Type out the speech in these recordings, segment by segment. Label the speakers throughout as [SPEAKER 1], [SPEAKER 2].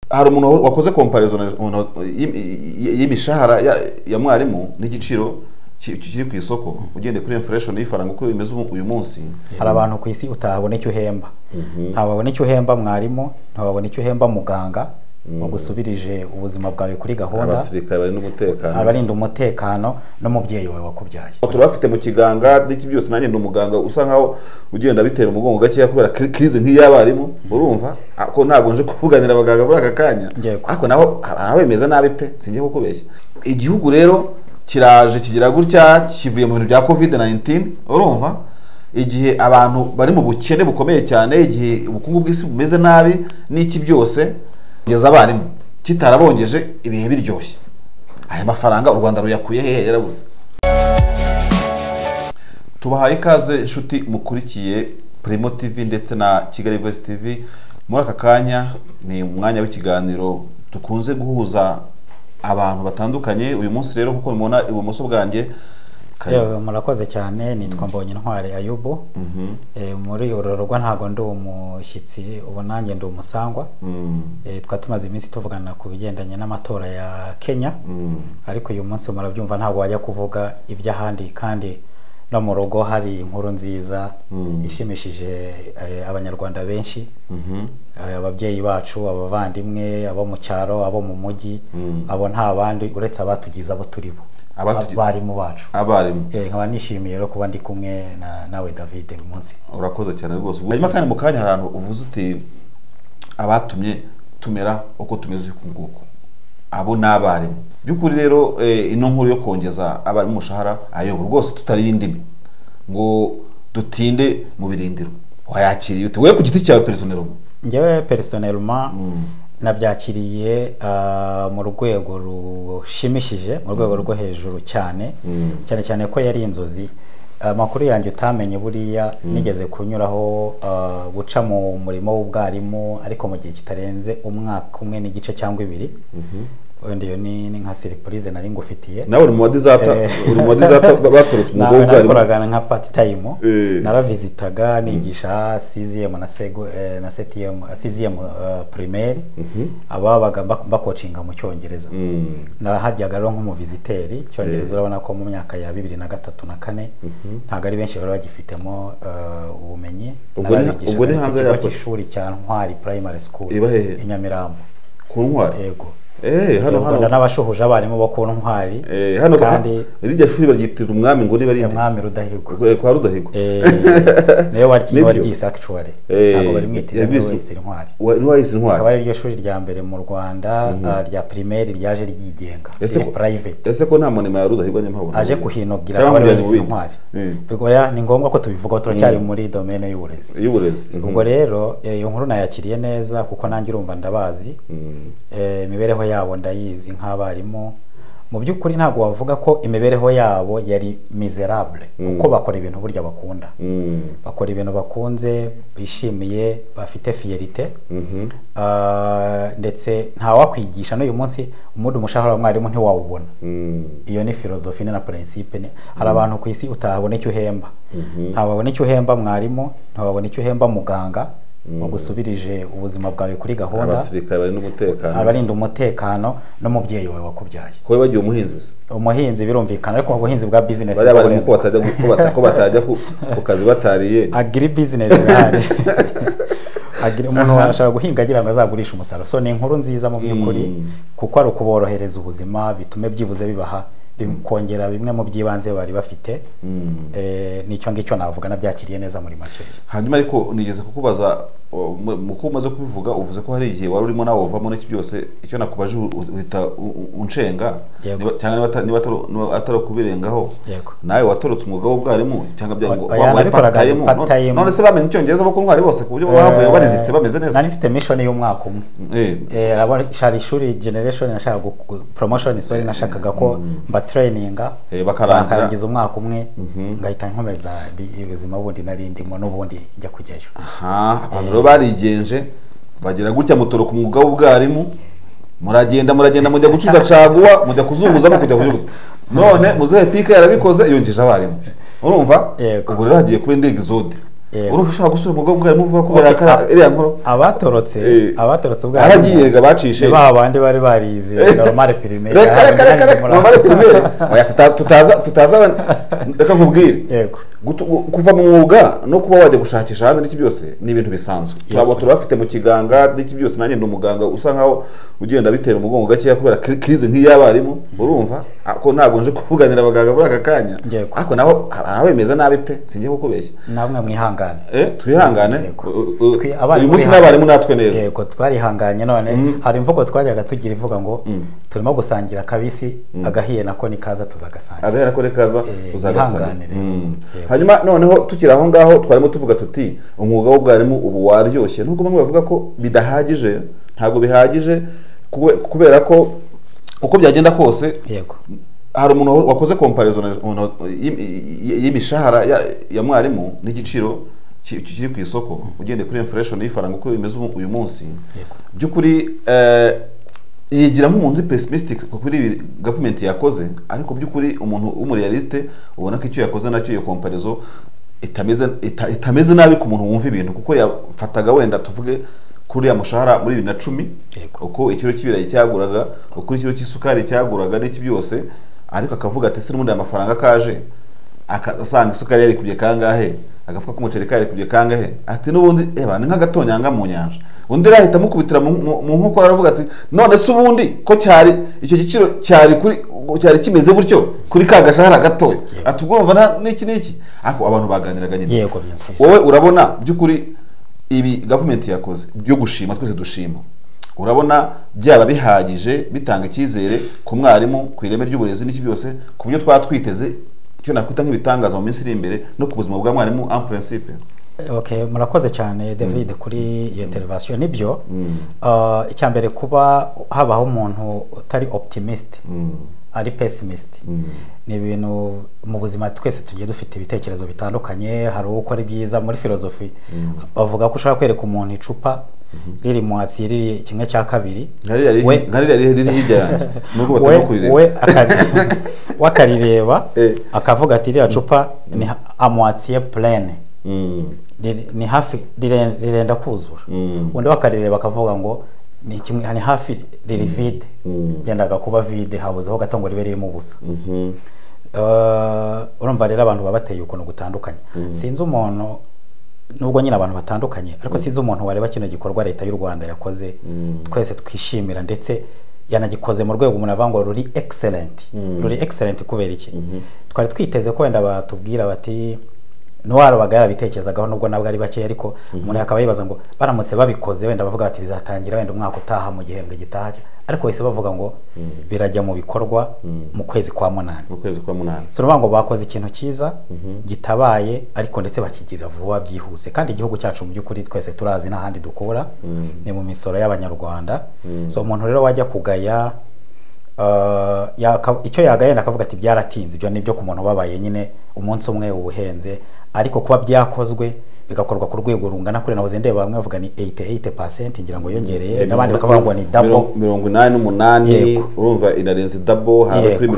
[SPEAKER 1] hari umuntu wakoze komparizo y'imishahara ya mwarimu n'igiciro kiri ku isoko ugendeye kuri infuresheni y'ifaranga uko bimeze uyu munsi
[SPEAKER 2] hari abantu ku isi utabona icyo uhemba ntabwo wabona icyo uhemba mwarimu ntabwo wabona icyo uhemba muganga wagusubirije ubuzima bwawe kuri gahunda
[SPEAKER 1] abasirikare barinda umutekano
[SPEAKER 2] abarinda umutekano n'umubyeyi wawe wakubyaye
[SPEAKER 1] tuba bafite mu kiganza n'iki byose nanjye ni umuganga usa nkaho ugenda bitera umugongo gakeya kubera kirize nk'iy'abarimu urumva ko ntabwo nje kuvuganira abaganga muri aka kanya ariko naho bemeza nabi pe sinjye kukubeshya igihugu rero kiraje kigira gutya kivuye mu bintu bya covid 19 urumva igihe abantu bari mu bukene bukomeye cyane igihe ubukungu bw'isi bumeze nabi n'iki byose kugeza abarimu kitarabongeje ibihe biryoshye aya mafaranga u rwanda ruyakuye hehe yarabuze tubahaye ikaze inshuti mukurikiye primo tv ndetse na kigali voice tv muri aka kanya ni umwanya w'ikiganiro dukunze guhuza abantu batandukanye uyu munsi rero nk'uko mubona ibumoso bwanjye
[SPEAKER 2] murakoze cyane nitwa mbonye intwari ayubu muri uru rugo ntabwo ndi umushyitsi ubu nanjye ndi umusangwa twaba tumaze iminsi tuvugana ku bigendanye n'amatora ya kenya ariko uyu munsi murabyumva ntabwo wajya kuvuga iby'ahandi kandi no mu rugo hari inkuru nziza ishimishije abanyarwanda benshi ababyeyi bacu abavandimwe abo mu cyaro abo mu mujyi abo nta bandi uretse abatugize abo turi bo abarimu bacu
[SPEAKER 1] abarimu
[SPEAKER 2] nkaba nishimiye rero kuba ndi kumwe nawe david uyu munsi
[SPEAKER 1] urakoze cyane rwose hanyuma kandi mu kanya hari ahantu uvuze uti abatumye tumera uko tumeze uku nguku abo ni abarimu by'ukuri rero ino nkuru yo kongeza abarimu umushahara ayobo rwose tutari indimi ngo dutinde mu birindiro wayakiriye uti we ku giti cyawe perisoneroma
[SPEAKER 2] ngewe perisoneroma nabyakiriye mu rwego rushimishije mu rwego rwo hejuru cyane cyane cyane ko yari inzozi amakuru yanjye utamenye buriya nigeze kunyuraho guca mu murimo w'ubwarimu ariko mu gihe kitarenze umwaka umwe n'igice cyangwa ibiri wenda iyo ni nka siripurize nari ngufitiye
[SPEAKER 1] nawe uri mu badizata uri mu badizata baturutse
[SPEAKER 2] umwuga w'ubwarimu nawe nakoraga nka pati tayimu naravizitaga nigisha siziyemu na segu na setiyemu siziyemu pirimeri ababaga bakocinga mu cyongereza nahajyaga rero nk'umuviziteri icyongereza urabona ko mu myaka ya bibiri na gatatu na kane ntabwo ari benshi bari bagifitemo ubumenyi
[SPEAKER 1] narabigishaga
[SPEAKER 2] ikigo cy'ishuri cya ntwari purayimari sikuru i nyamirambo
[SPEAKER 1] ku ntwari
[SPEAKER 2] yego hano hano n'abashuhuje abarimu bo ku ntwari
[SPEAKER 1] hano kandi iryo shuri baryitirira umwami ngo niba ari
[SPEAKER 2] umwami rudahigwa
[SPEAKER 1] kwa rudahigwa
[SPEAKER 2] niyo waryise akicuwari ntabwo barimwitira niwe wese intwari
[SPEAKER 1] niwe wese intwari
[SPEAKER 2] akaba ari ryo shuri rya mbere mu rwanda rya pirimeri ryaje ryigenga rya purayiveti
[SPEAKER 1] ese ko nta munema ya rudahigwa nyamabona
[SPEAKER 2] aje kuhinogira akaba ariwe wese intwari bigoya ni ngombwa ko tubivugaho turacyari muri domene y'uburezi
[SPEAKER 1] y'uburezi
[SPEAKER 2] ubwo rero iyo nkuru nayakiriye neza kuko nanjye urumva ndabazi imibereho yabo ndayizi nk'abarimu mu by'ukuri ntabwo wavuga ko imibereho yabo yari miserable kuko bakora ibintu burya bakunda bakora ibintu bakunze bishimiye bafite fiyerite ndetse ntawakwigisha n'uyu munsi umudu umushahara wa mwarimu ntiwawubona iyo ni filozofi na prinsipe hari abantu ku isi utabona icyo uhemba ntabwo wabona icyo uhemba mwarimu ntabwo wabona icyo uhemba muganga wagusubirije ubuzima bwawe kuri gahunda
[SPEAKER 1] abasirikare barinda umutekano
[SPEAKER 2] abarinda umutekano n'umubyeyi wawe wakubyaye
[SPEAKER 1] ko bagiye umuhinzi se
[SPEAKER 2] umuhinzi birumvikana ariko ubuhinzi bwa bizinesi
[SPEAKER 1] bariya barimo ko batajya ku kazi batariye
[SPEAKER 2] agiri bizinesi ihari umuntu ashobora guhinga agira ngo azagurishe umusaruro so ni inkuru nziza mu by'ukuri kuko ari ukuborohereza ubuzima bitume byibuze bibaha bikongera bimwe mu by'ibanze bari bafite n'icyo ngicyo navuga nabyakiriye neza muri make
[SPEAKER 1] hanyuma ariko nigeze kukubaza mu ko umaze kubivuga uvuze ko hari igihe wari urimo nawe uvamo n'iki byose icyo nakubaje uhita unshenga cyangwa niba atari ukubirengaho nawe watorotse umwuga w'ubwarimu cyangwa byango
[SPEAKER 2] wambaye patayimu
[SPEAKER 1] none se bamenye icyongereza bo ku ntwari bose ku buryo bahavuye barizitse bameze neza
[SPEAKER 2] nari mfite mishoni y'umwaka umwe hari ishuri generation nashakaga promotion sorry nashakaga ko mba traininga bakarangiza umwaka umwe ngahita nkomeza ubuzima bundi narindimo n'ubundi njya kujyayo
[SPEAKER 1] abantu rero barigenje bagira gutya mutoroka umwuga w'ubwarimu muragenda muragenda mujya gucuza caguwa mujya kuzunguza no kujya kujugunya none muzehe pika yarabikoze yongeje abarimu urumva ubu rero hagiye kuba indi exode urumva ushaka gusura umugongo harimo uvuga ko barakara iriya nkuru
[SPEAKER 2] abatorotse abatorotse ubwabo
[SPEAKER 1] haragiye ngo bacishe
[SPEAKER 2] ba bandi bari barize normale primaire
[SPEAKER 1] reka reka reka reka normale primaire oya tutaza tutaza reka nkubwire
[SPEAKER 2] yego
[SPEAKER 1] kuva mu mwuga no kuba wajya gushakisha ahandi n'iki byose ni ibintu bisanzwe turabo turabafite mu kiganga n'iki byose nanjye ndi umuganga usa nkaho ugenda bitera umugongo gakeya kubera crise nk'iy'abarimu urumva ko ntabwo nje kuvuganira abaganga muri aka kanya ariko naho abemeza nabi pe sinjye kukubeshya
[SPEAKER 2] namwe mwihanga
[SPEAKER 1] twihangane uyu munsi n'abarimu natwe neza
[SPEAKER 2] yego twarihanganye none hari imvugo twajyaga tugira ivuga ngo turimo gusangira akabisi agahiye nako nikaza tuzagasangira
[SPEAKER 1] agahiye nako nikaza tuzagasangira hanyuma noneho tukiri aho ngaho twarimo tuvuga tuti umwuga w'ubwarimu ubu waryoshye nubwo bamwe bavuga ko bidahagije ntabwo bihagije kubera ko uko byagenda kose hari umuntu wakoze komparizo y'imishahara ya mwarimu n'igiciro kiri ku isoko ugendeye kuri infuresheni y'ifaranga uko bimeze uyu munsi by'ukuri yigiramo umuntu uri pesimisitike kuri gavumenti yakoze ariko by'ukuri umuntu w'umuriyalisite ubona ko icyo yakoze nacyo iyo komparizo itameze nabi ku muntu wumva ibintu kuko yafataga wenda tuvuge kuriya mushahara muri bibiri na cumi uko ikiro cy'ibirayi cyaguraga uko ikiro cy'isukari cyaguraga n'iki byose ariko akavuga ati n'ubundi aya mafaranga kaje asanga isukari yarikubye kangahe agafuka k'umuceri karikubye kangahe ati n'ubundi eba ni nk'agatonyanga mu nyanja undi arahita amukubitira mu nkokora aravuga ati none se ubundi ko cyari icyo giciro cyari kuri cyari kimeze gutyo kuri ka gashahara gatoya ati ubwo urumva n'iki n'iki ariko abantu baganiraga nyine wowe urabona by'ukuri ibi gavumenti yakoze byo gushima twese dushima urabona byaba bihagije bitanga icyizere ku mwarimu ku ireme ry'uburezi n'iki byose ku buryo twaba twiteze icyo nakwita nk'ibitangaza mu minsi iri imbere no ku buzima bwa mwarimu en principe
[SPEAKER 2] okay murakoze cyane david kuri iyo interivasiyo nibyo icya mbere kuba habaho umuntu utari optimisite ari pesimisite ni ibintu mu buzima twese tugiye dufite ibitekerezo bitandukanye hari uwo ukora ibyiza muri filozofi bavuga ko ushobora kwereka umuntu icupa riri mu hasi riri kimwe cya kabiri we akarireba akavuga ati iriya cupa ni amuwatsiye purene ni hafi rirenda kuzura undi bakarireba akavuga ngo ni kimwe ni hafi riri vide byendaga kuba vide habuzeho gato ngo ribe ririmo ubusa urumva rero abantu baba bateye ukuntu gutandukanye sinzi umuntu nubwo nyine abantu batandukanye ariko sinzi umuntu wareba kino gikorwa leta y'u rwanda yakoze twese twishimira ndetse yanagikoze mu rwego umuntu avuga ngo ruri egiserenti ruri egiserenti kubera iki twari twiteze ko wenda batubwira bati ntiwarubaga yarabitekerezagaho nubwo nabwo ari bake ariko umuntu akaba yibaza ngo baramutse babikoze wenda bavuga bati bizatangira wenda umwaka utaha mu gihembwe gitaha ariko bahise bavuga ngo birajya mu bikorwa mu kwezi kwa munani
[SPEAKER 1] mu kwezi kwa munani
[SPEAKER 2] turavuga ngo bakoze ikintu cyiza gitabaye ariko ndetse bakigirira vuba byihuse kandi igihugu cyacu mu by'ukuri twese turazi n'ahandi dukura ni mu misoro y'abanyarwanda so umuntu rero wajya kugaya icyo yagayenda akavuga ati byaratinze ibyo ni ibyo ku muntu ubabaye nyine umunsi umwe ubuhenze ariko kuba byakozwe bigakorwa ku rwego rungana kuri nahoze ndeba bamwe bavuga ni 88% ngira ngo yongereye n'abandi bakavuga ngo ni double
[SPEAKER 1] 88 urumva inarenze double hari kuri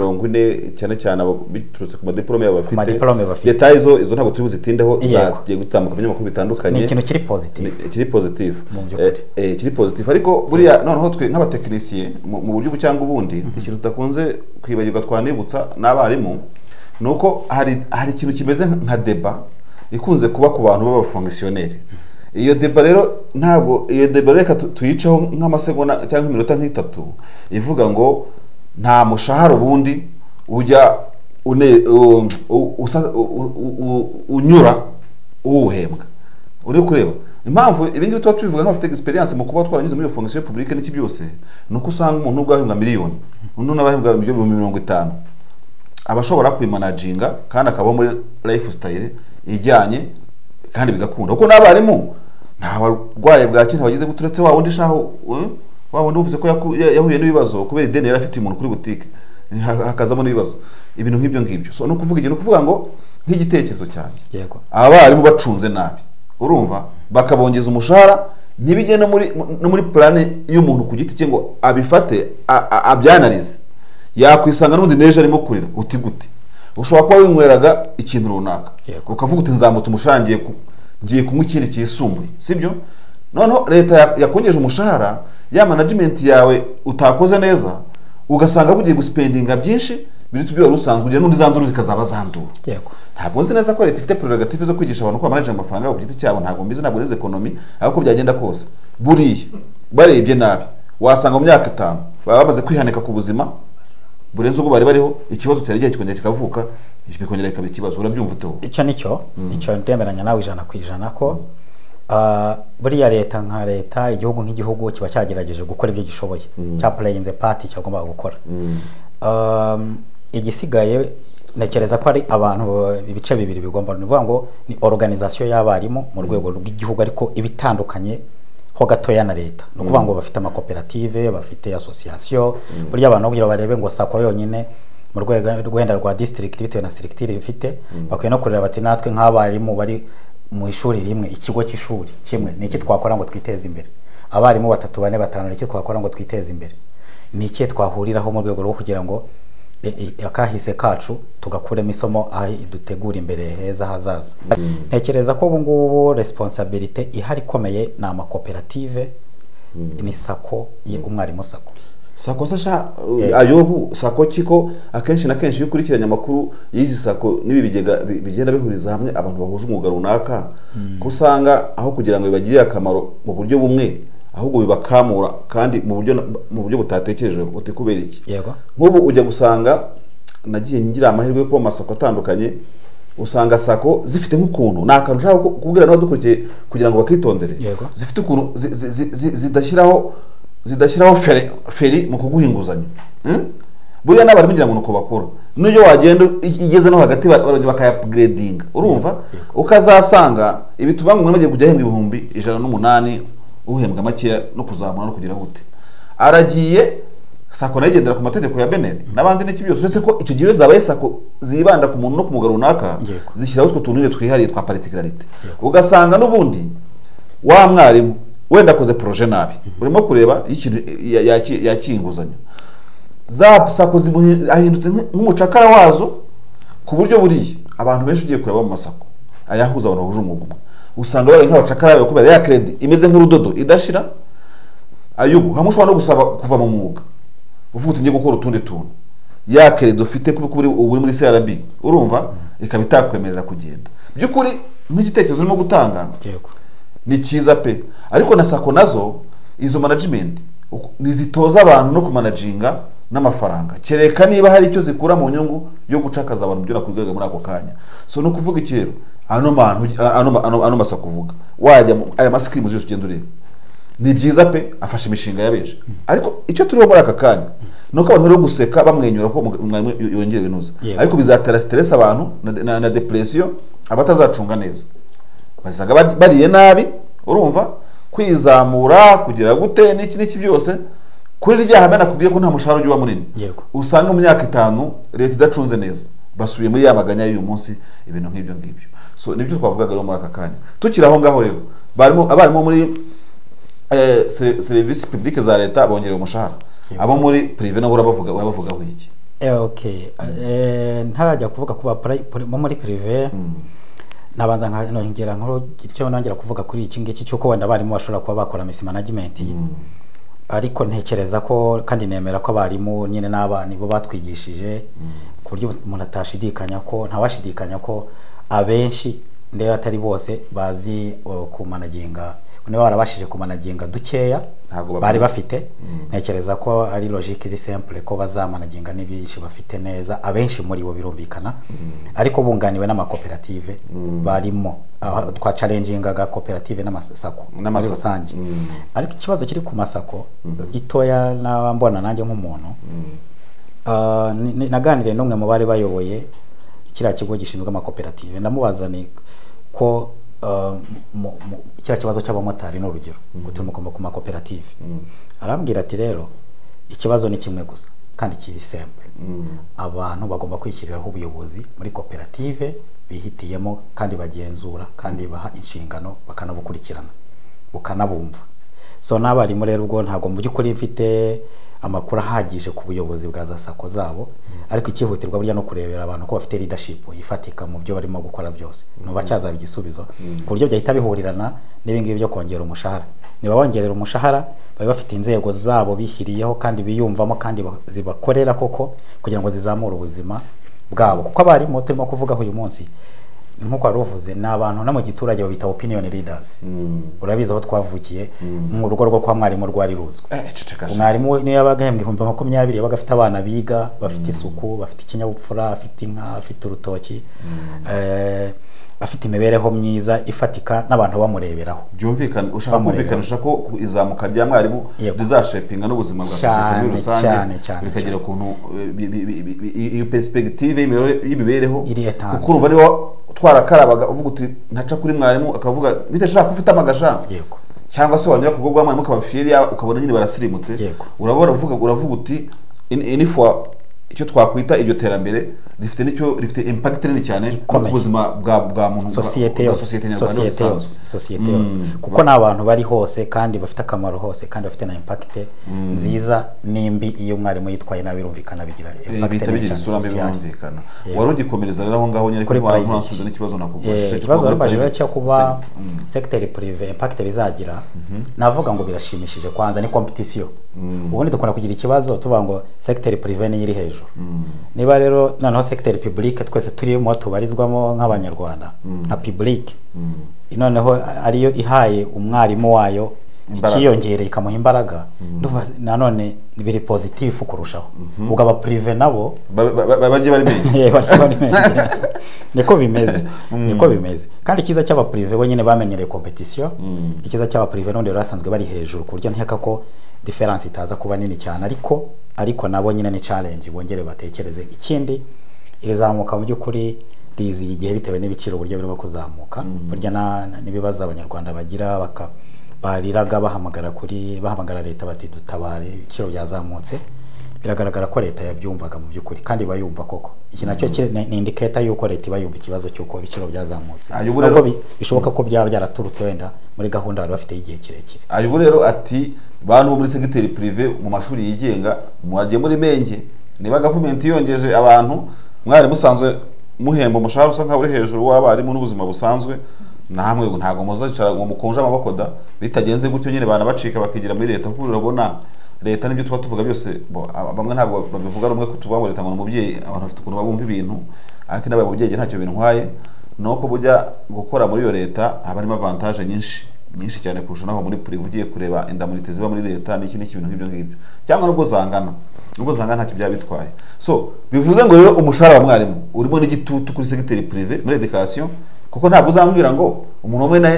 [SPEAKER 1] 40 cyane cyane biturutse ku madiplome y'abafite
[SPEAKER 2] madiplome bafite
[SPEAKER 1] detail izo izo ntabwo turi buzitindeho zagiye gutambuka mu nyamakuru bitandukanye
[SPEAKER 2] ni ikintu kiri positive
[SPEAKER 1] kiri positive
[SPEAKER 2] mu by'ukuri
[SPEAKER 1] eh kiri positive ariko buriya noneho twe nk'abatekinisiye mu buryo cyangwa ubundi ikintu tutakunze kwibagirwa twanibutsa n'abarimu nuko hari hari ikintu kimeze nka deba ikunze kuba ku bantu b'abafongisiyoneri iyo deba rero ntabwo iyo deba reka tuyiceho nk'amasegonda cyangwa iminota nk'itatu ivuga ngo nta mushahara ubundi ujya unyura uwuhembwa uri kureba impamvu ibingibi tuba tubivuga nk'abafite egisperiyanse mu kuba twaranyuze muri iyo fongisiyo pubulike n'iki byose ni uko usanga umuntu ubwo ahembwa miliyoni undi n'abahembwa miliyoni mirongo itanu aba ashobora kwimanaginga kandi akabaho muri life style ijyanye kandi bigakunda kuko n'abarimu nta barwayi bwaki ntibagize guturetse wa wundi shaho wa wundi uvuze ko yahuye n'ibibazo kubera ideni yari afitiye umuntu kuri butike hakazamo n'ibibazo ibintu nk'ibyo ngibyo so ni ukuvuga ikintu ukuvuga ngo nk'igitekerezo cyanjye abarimu bacunze nabi urumva bakabongeza umushahara ntibijye no muri no muri plane y'umuntu ku giti cye ngo abifate abyanarize yakwisanga n'ubundi n'ejo arimo kurira uti gute ushobora kuba winyweraga ikintu runaka ukavuga uti nzamutse umushahara ngiye ngiye kunywa ikindi cyisumbuye sibyo noneho leta yakongeje umushahara ya manajimenti yawe utakoze neza ugasanga bugiye gusipendinga byinshi biruta ibyo wari usanzwe ugira n'undi zandura zikazaba zandura ntabwo nzi neza ko leta ifite prerogative zo kwigisha abantu uko bamanaje amafaranga yabo ku giti cyabo ntabwo mbizi ntabwo nize ekonomi ariko uko byagenda kose buriya barebye nabi wasanga mu myaka itanu baba bamaze kwihanika ku buzima burenze ubwo bari bariho ikibazo cyari gihe kikongera kikavuka bikongera bikaba ikibazo urabyumva uteho
[SPEAKER 2] icyo ni cyo icyo ndemeranya nawe ijana ku ijana ko buriya leta nka leta igihugu nk'igihugu kiba cyagerageje gukora ibyo gishoboye cya pureyinze pati cyagombaga gukora igisigaye ntekereza ko ari abantu ibice bibiri bigomba ni ukuvuga ngo ni organizasiyo y'abarimu mu rwego rw'igihugu ariko iba itandukanye ho gatoya na leta ni ukuvuga ngo bafite amakoperative bafite asosiyasiyo burya abantu kugira barebe ngo sako yonyine mu rwego rwenda rwa disitirigiti bitewe na sirigitire bifite bakwiye no kureba bati natwe nk'abarimu bari mu ishuri rimwe ikigo cy'ishuri kimwe ni iki twakora ngo twiteze imbere abarimu batatu bane batanu ni iki twakora ngo twiteze imbere ni iki twahuriraho mu rwego rwo kugira ngo akahise kacu tugakuremo isomo aho dutegura imbere heza hazaza ntekereza ko ubu ngubu resiponsabirite ihari ikomeye ni amakoperative ni sako umwarimu sako
[SPEAKER 1] sako sasha ayobu sako kiko akenshi na kenshi iyo ukurikiranye amakuru y'izi sako n'ibi bigega bigenda bihuriza hamwe abantu bahuje umwuga runaka ko usanga aho kugira ngo bibagirire akamaro mu buryo bumwe ahubwo bibakamura kandi mu buryo mu buryo butatekerejwe buti kubera iki nk'ubu ujya gusanga nagiye ngira amahirwe yo kuba amasoko atandukanye usanga sako zifite nk'ukuntu ni akantu ushaka kubwira n'abadukurikiye kugira ngo bakitondere zifite ukuntu zidashyiraho zidashyiraho feri mu kuguha inguzanyo buriya n'abantu kugira ngo ni uko bakora n'iyo wagenda igeze no hagati barongera bakayapugiredinga urumva ukazasanga ibituvanga umuntu bagiye kujya ahembwa ibihumbi ijana n'umunani uhembwa makeya no kuzamura no kugira gute aragiye sako nayo igendera ku mategeko ya beneri n'abandi n'iki byose uretse ko icyo gihe zabaye sako zibanda ku muntu no ku mugabo runaka zishyiraho utwo tuntu twihariye twa paritikarite ugasanga n'ubundi wa mwarimu wenda akoze poroje nabi urimo kureba yakiye inguzanyo za sako ahindutse nk'umucakara wazo ku buryo buriya abantu benshi ugiye kureba mu masako ayahuza abantu bahuje umwuga umwe usanga bari nk'abacakara kubera ya keredi imeze nk'urudodo idashira ayubu hamwe ushobora no gusaba kuva mu mwuga uvuga uti ngiye gukora utundi tuntu ya keredi ufite kuko ubu uri muri crb urumva ikaba itakwemerera kugenda by'ukuri nk'igitekerezo urimo gutanga ni cyiza pe ariko na sako nazo izo manajimenti ntizitoza abantu no kumanajinga n'amafaranga kereka niba hari icyo zikura mu nyungu yo gucakaza abantu byura ku rwego muri ako kanya so ni ukuvuga iki rero ano ano masa kuvuga wajya aya masikimu zose ugenda ureba ni byiza pe afashe imishinga ya benshi ariko icyo turiho muri aka kanya ni uko abantu bari guseka bamwenyura ko umwarimu yongera ibinuza ariko bizatera siteresi abantu na deperesiyo abatazacunga neza basanga bariye nabi urumva kwizamura kugira gute n'iki n'iki byose kuri rya hame nakubwiye ko nta mushahara ujya uba munini usanga mu myaka itanu leta idacunze neza basubiye muri ya maganya y'uyu munsi ibintu nk'ibyo ngibyo so nibyo twavugaga rero muri aka kanya tukiri aho ngaho rero abarimu muri serivisi publike za leta bongerera umushahara abo muri pirive nabo urabavugaho iki
[SPEAKER 2] ntarajya kuvuga ku bo muri pirive nabanza nkongera nk'urugero nongera kuvuga kuri iki ngiki cy'uko wenda abarimu bashobora kuba bakora misi management ariko ntekereza ko kandi nemera ko abarimu nyine n'abana bo batwigishije ku buryo umuntu atashidikanya ko ntawashidikanya ko abenshi ndeba atari bose bazi kumanaginga niba barabashije kumanaginga dukeya bari bafite ntekereza ko ari logike iri simple ko bazamanaginga n'ibyinshi bafite neza abenshi muri bo birumvikana ariko bunganiwe n'amakoperative barimo twa carenjingaga koperative n'amasako muri rusange ariko ikibazo kiri ku masako gitoya n'abambona nanjye nk'umuntu naganiriye n'umwe mu bari bayoboye kiriya kigo gishinzwe amakoperative ndamubaza ni ko kiriya kibazo cy'abamotari ni urugero guturuka ku makoperative arambwira ati rero ikibazo ni kimwe gusa kandi kiri semple abantu bagomba kwishyiriraho ubuyobozi muri koperative bihitiyemo kandi bagenzura kandi baha inshingano bakanabukurikirana ukanabumva so n'abarimu rero ubwo ntabwo mu by'ukuri mfite amakuru ahagije ku buyobozi bwa za sako zabo ariko icyihutirwa burya no kurebera abantu ko bafite leadership ifatika mu byo barimo gukora byose nuba cyazaba igisubizo ku buryo byahita bihurirana n'ibingibi byo kongera umushahara niba bongerera umushahara baba bafite inzego zabo bishyiriyeho kandi biyumvamo kandi zibakorera koko kugira ngo zizamure ubuzima bwabo kuko abarimu turimo kuvugaho uyu munsi nk'uko wari uvuze ni abantu no mu giturage babita opinion leaders urabizi aho twavukiye mu rugo rwo kwa mwarimu rwari ruzwi umwarimu we niyo yabaga yahembwa ibihumbi makumyabiri yabaga afite abana biga bafite isuku bafite ikinyabupfura afite inka afite urutoki afite imibereho myiza ifatika n'abantu bamureberaho
[SPEAKER 1] byumvikana ushaka kumvikanisha ko izamuka rya mwarimu rizashepinga n'ubuzima bwa sosiyete muri rusange bikagera ukuntu iyo perisipegitive y'imibereho kuko urumva niba twarakarabaga uvuga uti ntaca kuri mwarimu akavuga bitashaka ko ufite amagashanga cyangwa se wanyura ku bwo bwa mwarimu ukaba fiyeri ukabona nyine barasirimutse urabona uravuga uti inifuwa icyo twakwita iryo terambere rifite nicyo rifite impact nini cyane ku buzima bwa bwa muntu
[SPEAKER 2] sosiyete yose sosiyete yose sosiyete yose kuko ni abantu bari hose kandi bafite akamaro hose kandi bafite na impact nziza n'imbi iyo mwarimu yitwaye nabi birumvikana bigira
[SPEAKER 1] impact bigira isura mbi birumvikana wari ugikomereza rero aho ngaho nyine kuri mwarimu nasubiza n'ikibazo nakugurishije
[SPEAKER 2] ikibazo warubajije cyo kuba secteur privé impact bizagira navuga ngo birashimishije kwanza ni competition ubundi dukunda kugira ikibazo tuvuga ngo secteur privé ni iri hejuru niba rero noneho sekiteri pibulike twese turimo tubarizwamo nk'abanyarwanda nka pibulike noneho ariyo ihaye umwarimu wayo ikiyongereye ikamuha imbaraga nanone biri pozitifu kurushaho ubwo abapurive nabo
[SPEAKER 1] bajya bari
[SPEAKER 2] menshi niko bimeze niko bimeze kandi icyiza cy'abapurive bo nyine bamenyereye kompetisiyo icyiza cy'abapurive n'ubundi rero basanzwe bari hejuru ku buryo nkeka ko diferanse itaza kuba nini cyane ariko ariko nabo nyine ni challenge bongere batekereze ikindi irizamuka mu by'ukuri rizi igihe bitewe n'ibiciro uburyo birimo kuzamuka burya n'ibibazo abanyarwanda bagira baka bariraga bahamagara kuri bahamagara leta bati dutabare ibiciro byazamutse biragaragara ko leta yabyumvaga mu by'ukuri kandi iba yumva koko iki nacyo ni indiketa y'uko leta iba yumva ikibazo cy'uko ibiciro byazamutse nubwo bishoboka ko byaba byaraturutse wenda muri gahunda bari bafite y'igihe kirekire
[SPEAKER 1] ayo rero ati bantu bo muri segiteri purive mu mashuri yigenga mwagiye muri menge niba gavumenti yongeje abantu mwari musanzwe muhemba umushahara usa nkaho uri hejuru w'abarimu n'ubuzima busanzwe namwe ntabwo muzacara ngo mukunje amaboko da bitagenze gutyo nyine banabacika bakigira muri leta kuko urabona leta n'ibyo tuba tuvuga byose bamwe ntabwo babivuga rumwe ko tuvuga ngo leta ngo ni umubyeyi abantu bafite ukuntu babumva ibintu ariko nabaye umubyeyi ntacyo bintwaye ni uko burya gukora muri iyo leta haba harimo avantaje nyinshi nyinshi cyane kurusha naho muri purive ugiye kureba indamurite ziba muri leta n'iki n'iki bintu nk'ibyo ngibyo cyangwa nubwo zangana nubwo zangana ntacyo byaba bitwaye so bivuze ngo rero umushahara wa mwarimu urimo n'igitutu kuri segiteri purive muri edikasiyo kuko ntabwo uzambwira ngo umuntu umwe na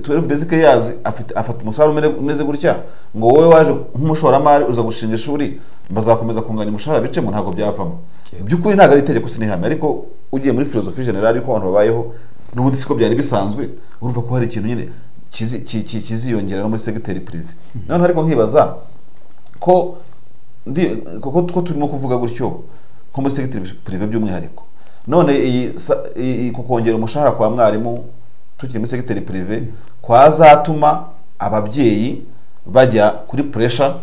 [SPEAKER 1] tuwelive bezike yazi afata umushahara umeze gutya ngo wowe waje nk'umushoramari uza gushinga ishuri bazakomeza kunganya umushahara bicemo ntabwo byavamo by'ukuri ntabwo ari itegeko sinihame ariko ugiye muri filozofi generali ko abantu babayeho n'ubundi siko byari bisanzwe urumva ko hari ikintu nyine kiziyongera no muri segiteri purive noneho ariko nkibaza ko ko turimo kuvuga gutyo nko muri segiteri purive by'umwihariko none iyi kongera umushahara kwa mwarimu tukiri muri segiteri purive kwazatuma ababyeyi bajya kuri puresha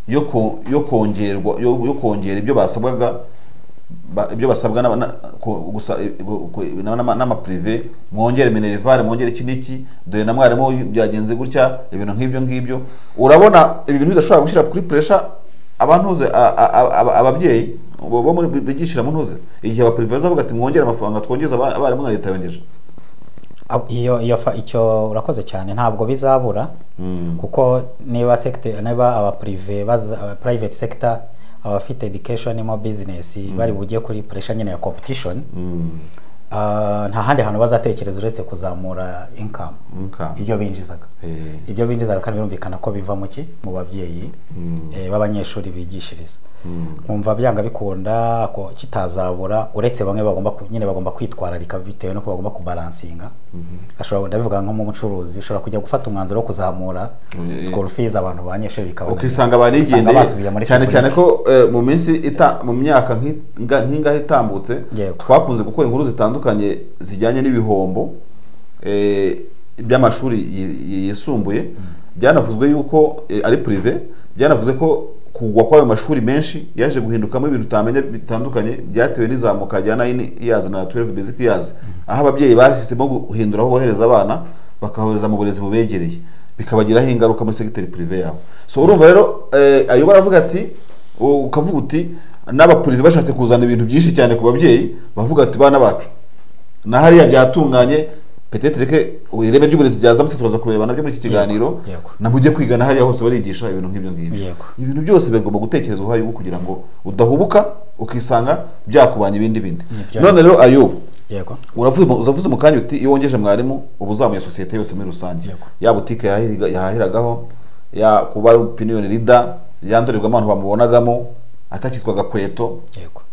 [SPEAKER 1] yo kongerwa yo kongera ibyo basabwaga ibyo basabwa n'amapurive mwongere minerivare mwongere iki n'iki dore na mwarimu byagenze gutya ibintu nk'ibyo ngibyo urabona ibi bintu bidashobora gushyira kuri puresha abantuze ababyeyi bo bigishyira mu ntuze igihe abapurive bazavuga ati mwongere amafaranga twongeze abarimu na leta yongeje
[SPEAKER 2] iyo iyo icyo urakoze cyane ntabwo bizabura kuko niba sekite niba abapurive private sector abafite education mo business bari bugiye kuri pressure nyine ya competition nta handi hantu bazatekereza uretse kuzamura income ibyo binjizaga ibyo binjizaga kandi birumvikana ko biva mu ki mu babyeyi b'abanyeshuri bigishiriza nkumva byanga bikunda ko kitazabura uretse bamwe bagomba nyine bagomba kwitwararika bitewe n'uko bagomba kubaransinga ashobora ndabivuga nko mu mucuruzi ushobora kujya gufata umwanzuro wo kuzamura school fees abantu banyeshuri bikabona
[SPEAKER 1] ukisanga barigendeye cyane cyane ko mu minsi mu myaka nk'ingahe itambutse twakunze gukora inkuru zitandukanye zitandukanye zijyanye n'ibihombo by'amashuri yisumbuye byanavuzwe yuko ari purive byanavuze ko kugwa kw'ayo mashuri menshi yaje guhindukamo ibintu utamenya bitandukanye byatewe n'izamuka rya nayini iyazi na tuwelive beziki iyazi aho ababyeyi bahisemo guhindura aho bohereza abana bakabohereza mu burezi bubegereye bikabagiraho ingaruka muri segiteri purive yabo so urumva rero ayo baravuga ati ukavuga uti n'abapurive bashatse kuzana ibintu byinshi cyane ku babyeyi bavuga ati bana bacu na hariya byatunganye petete reke ireme ry'uburezi ryazamutse turaza kureba nabyo muri iki kiganiro namujye kwiga na hariya hose barigisha ibintu nk'ibyo ngibyo ibintu byose bigomba gutekerezwaho ayubu kugira ngo udahubuka ukisanga byakubanya ibindi bindi none rero ayubu uravuze mu kanya uti iyo wongeje mwarimu uba uzamuye sosiyete yose muri rusange ya butike yahahiragaho ya kuba ari opiniyoni rida ya ndorerwamo bamubonagamo atakitwa gakweto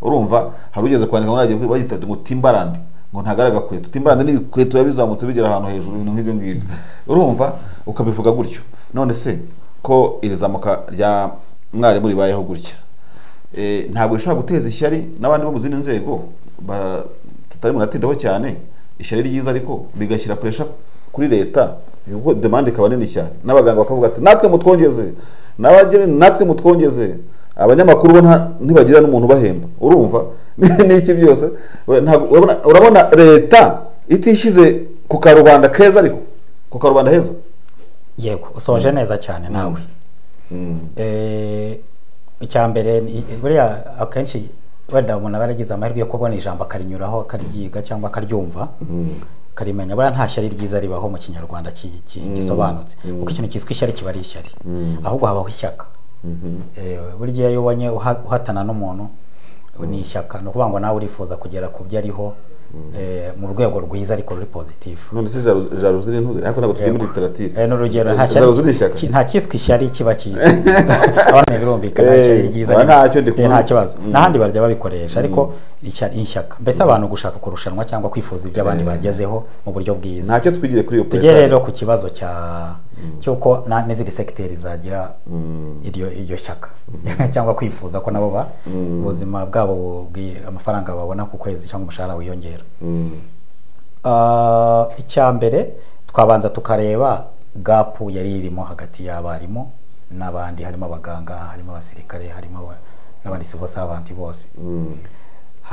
[SPEAKER 1] urumva hari ugeze kwandika ngo bagita ngo timbarandi ngo ntagaraga kweto timbarande n'ibikweto yabizamutse bigera ahantu hejuru ibintu nk'ibyo ngibyo urumva ukabivuga gutyo none se ko iri zamuka rya mwarimu ribayeho gutya ntabwo rishobora guteza ishyari n'abandi bo mu zindi nzego tutari munatindaho cyane ishyari ryiza ariko bigashyira puresha kuri leta kuko demande ikaba nini cyane n'abaganga bakavuga ati natwe mutwongeze n'abageni natwe mutwongeze abanyamakuru bo ntibagira n'umuntu ubahemba urumva n'iki byose urabona leta itishyize ku karubanda keza ariko ku karubanda heza
[SPEAKER 2] yego usoje neza cyane nawe icya mbere buriya akenshi wenda umuntu aba yaragize amahirwe yo kubona ijambo akarinyuraho akaryiga cyangwa akaryumva karimenya buriya nta shyari ryiza ribaho mu kinyarwanda gisobanutse kuko ikintu cyitwa ishyari kiba ari ishyari ahubwo habaho ishyaka burya iyo ubonye uhatana n'umuntu ni ishyaka ni ukuvuga ngo nawe urifuza kugera ku byo ariho mu rwego rwiza ariko ruri pozitifu
[SPEAKER 1] none se jaruzi ni ntuzi ariko ntabwo turi muri literatire
[SPEAKER 2] ni urugero nta cyiswe ishyari kiba cyiza abana birumvikana ishyari ryiza nta kibazo n'ahandi barya babikoresha ariko ishyaka mbese abantu gushaka kurushanwa cyangwa kwifuza ibyo abandi bagezeho mu buryo bwiza
[SPEAKER 1] ntacyo twigire kuri iyo
[SPEAKER 2] tugere rero ku kibazo cya cy'uko n'izindi segiteri zagira iryo shyaka cyangwa kwifuza ko nabo ba ubuzima bwabo amafaranga babona ku kwezi cyangwa umushahara wiyongera icya mbere twabanza tukareba gapu yari irimo hagati y'abarimu n'abandi harimo abaganga harimo abasirikare harimo n'abandi sivo savanti bose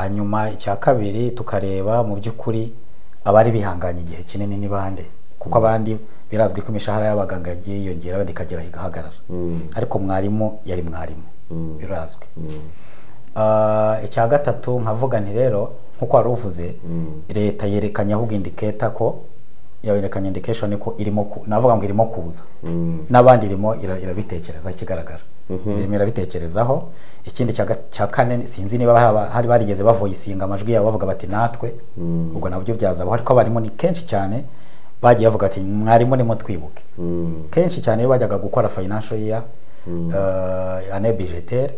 [SPEAKER 2] hanyuma icya kabiri tukareba mu by'ukuri abari bihanganye igihe kinini ni bande kuko abandi birazwi ko imishahara y'abaganga yagiye yiyongera wenda ikagera igahagarara ariko mwarimu yari mwarimu birazwi icya gatatu nkavuga nti rero nk'uko wari uvuze leta yerekanye ahubwo indiketa ko yerekanye indikeshoni ko irimo navuga ngo irimo kuza n'abandi irimo irabitekereza ikigaragara irimo irabitekerezaho ikindi cya kane sinzi niba hari barigeze bavoyisinga amajwi yabo bavuga bati natwe ubwo nabyo byazabaho ariko abarimu ni kenshi cyane bagiye bavuga ati mwarimu nimo twibuke kenshi cyane iyo bajyaga gukora fayinansho yeya ane bijetere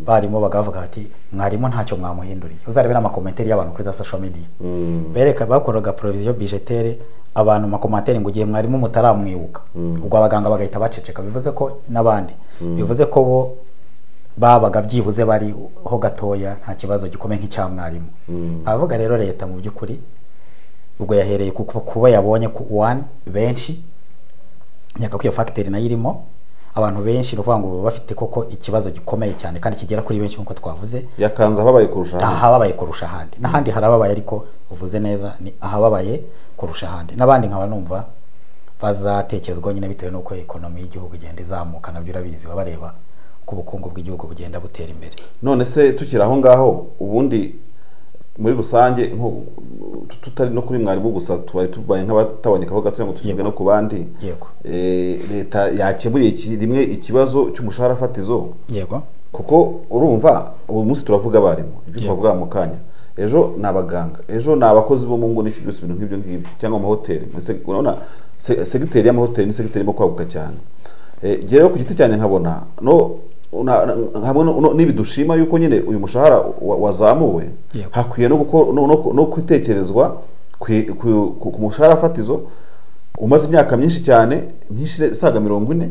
[SPEAKER 2] barimo bagavuga ati mwarimu ntacyo mwamuhinduriye uzarebe n'amakomenteri y'abantu kuri za social media bereka bakoraga poroviziyo bijetere abantu makomenteri ngo ugiye mwarimu mutaramwibuka ubwo abaganga bagahita baceceka bivuze ko n'abandi bivuze ko bo babaga byibuze bariho gatoya nta kibazo gikomeye nk'icya mwarimu abavuga rero leta mu by'ukuri ubwo yahereye kuko kuba yabonye ku wani benshi nyaka ko iyo fagiteri nayo irimo abantu benshi ni ukuvuga ngo baba bafite koko ikibazo gikomeye cyane kandi kigera kuri benshi nk'uko twavuze
[SPEAKER 1] yakanze ahababaye kurusha ahandi
[SPEAKER 2] ahababaye kurusha ahandi n'ahandi harababaye ariko uvuze neza ni ahababaye kurusha ahandi n'abandi nkaba numva bazatekerezwaho nyine bitewe n'uko ekonomi y'igihugu igenda izamuka nabyo urabizi baba bareba uko ubukungu bw'igihugu bugenda butera imbere
[SPEAKER 1] none se tukiri aho ngaho ubundi muri rusange tutari no kuri mwarimu gusa tubaye tubaye nk'abataboneka aho gato ngo tugibwe no ku bandi leta yakemuriye rimwe ikibazo cy'umushahara fatizo
[SPEAKER 2] yego
[SPEAKER 1] kuko urumva ubu munsi turavuga abarimu ibyo twavuga mu kanya ejo ni abaganga ejo ni abakozi bo mu ngo n'ibyo byose ibintu nk'ibyo ngibyo cyangwa amahoteli urabona segiteri y'amahoteli ni segiteri irimo kwaguka cyane rero ku giti cyane nkabona no niba dushima yuko nyine uyu mushahara wazamuwe hakwiye no gutekerezwa ku mushahara fatizo umaze imyaka myinshi cyane isaga mirongo ine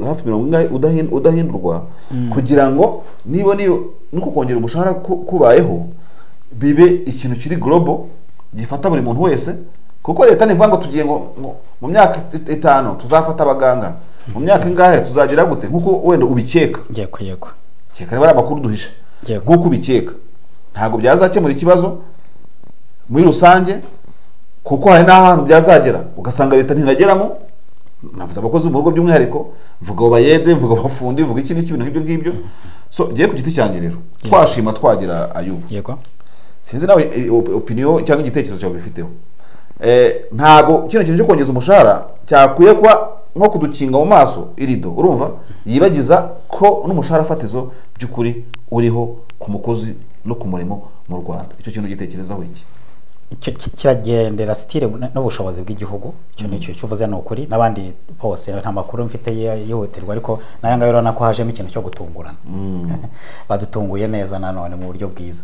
[SPEAKER 1] hafi mirongo ine udahindurwa kugira ngo niba nuko kongera umushahara kubayeho bibe ikintu kiri gorobo gifata buri muntu wese kuko leta ntivuga ngo tugiye ngo mu myaka itanu tuzafata abaganga mu myaka ingahe tuzagira gute nk'uko wenda ubikeka
[SPEAKER 2] yego yego
[SPEAKER 1] keka niba ari amakuru duhisha
[SPEAKER 2] Yego.
[SPEAKER 1] nk'uko ubikeka ntabwo byazakemura ikibazo muri rusange kuko hari n'ahantu byazagera ugasanga leta ntinageramo navuze abakozi bo mu rugo by'umwihariko mvuga abo bayede mvuga abafundi mvuga iki n'iki ibintu nk'ibyo ngibyo so ngiye ku giti cyanjye rero twashima twagira ayubu
[SPEAKER 2] yego
[SPEAKER 1] sinzi nawe eh, op- opinion cyangwa igitekerezo cyawe ubifiteho Eh, ntabwo kino kintu cyo kongeza umushahara cyakwiye kuba nko kudukinga mu maso irido urumva yibagiza ko n'umushahara fatizo by'ukuri uriho ku mukozi no ku murimo mu rwanda icyo kintu ugitekerezaho iki
[SPEAKER 2] Icyo ki- kiragendera sitire n'ubushobozi bw'igihugu icyo ni cyo uvuze ni ukuri n'abandi bose nta makuru mfite yi- yihutirwa ariko nayo ngayo urabona ko hajemo ikintu cyo gutungurana badutunguye neza nanone mu buryo bwiza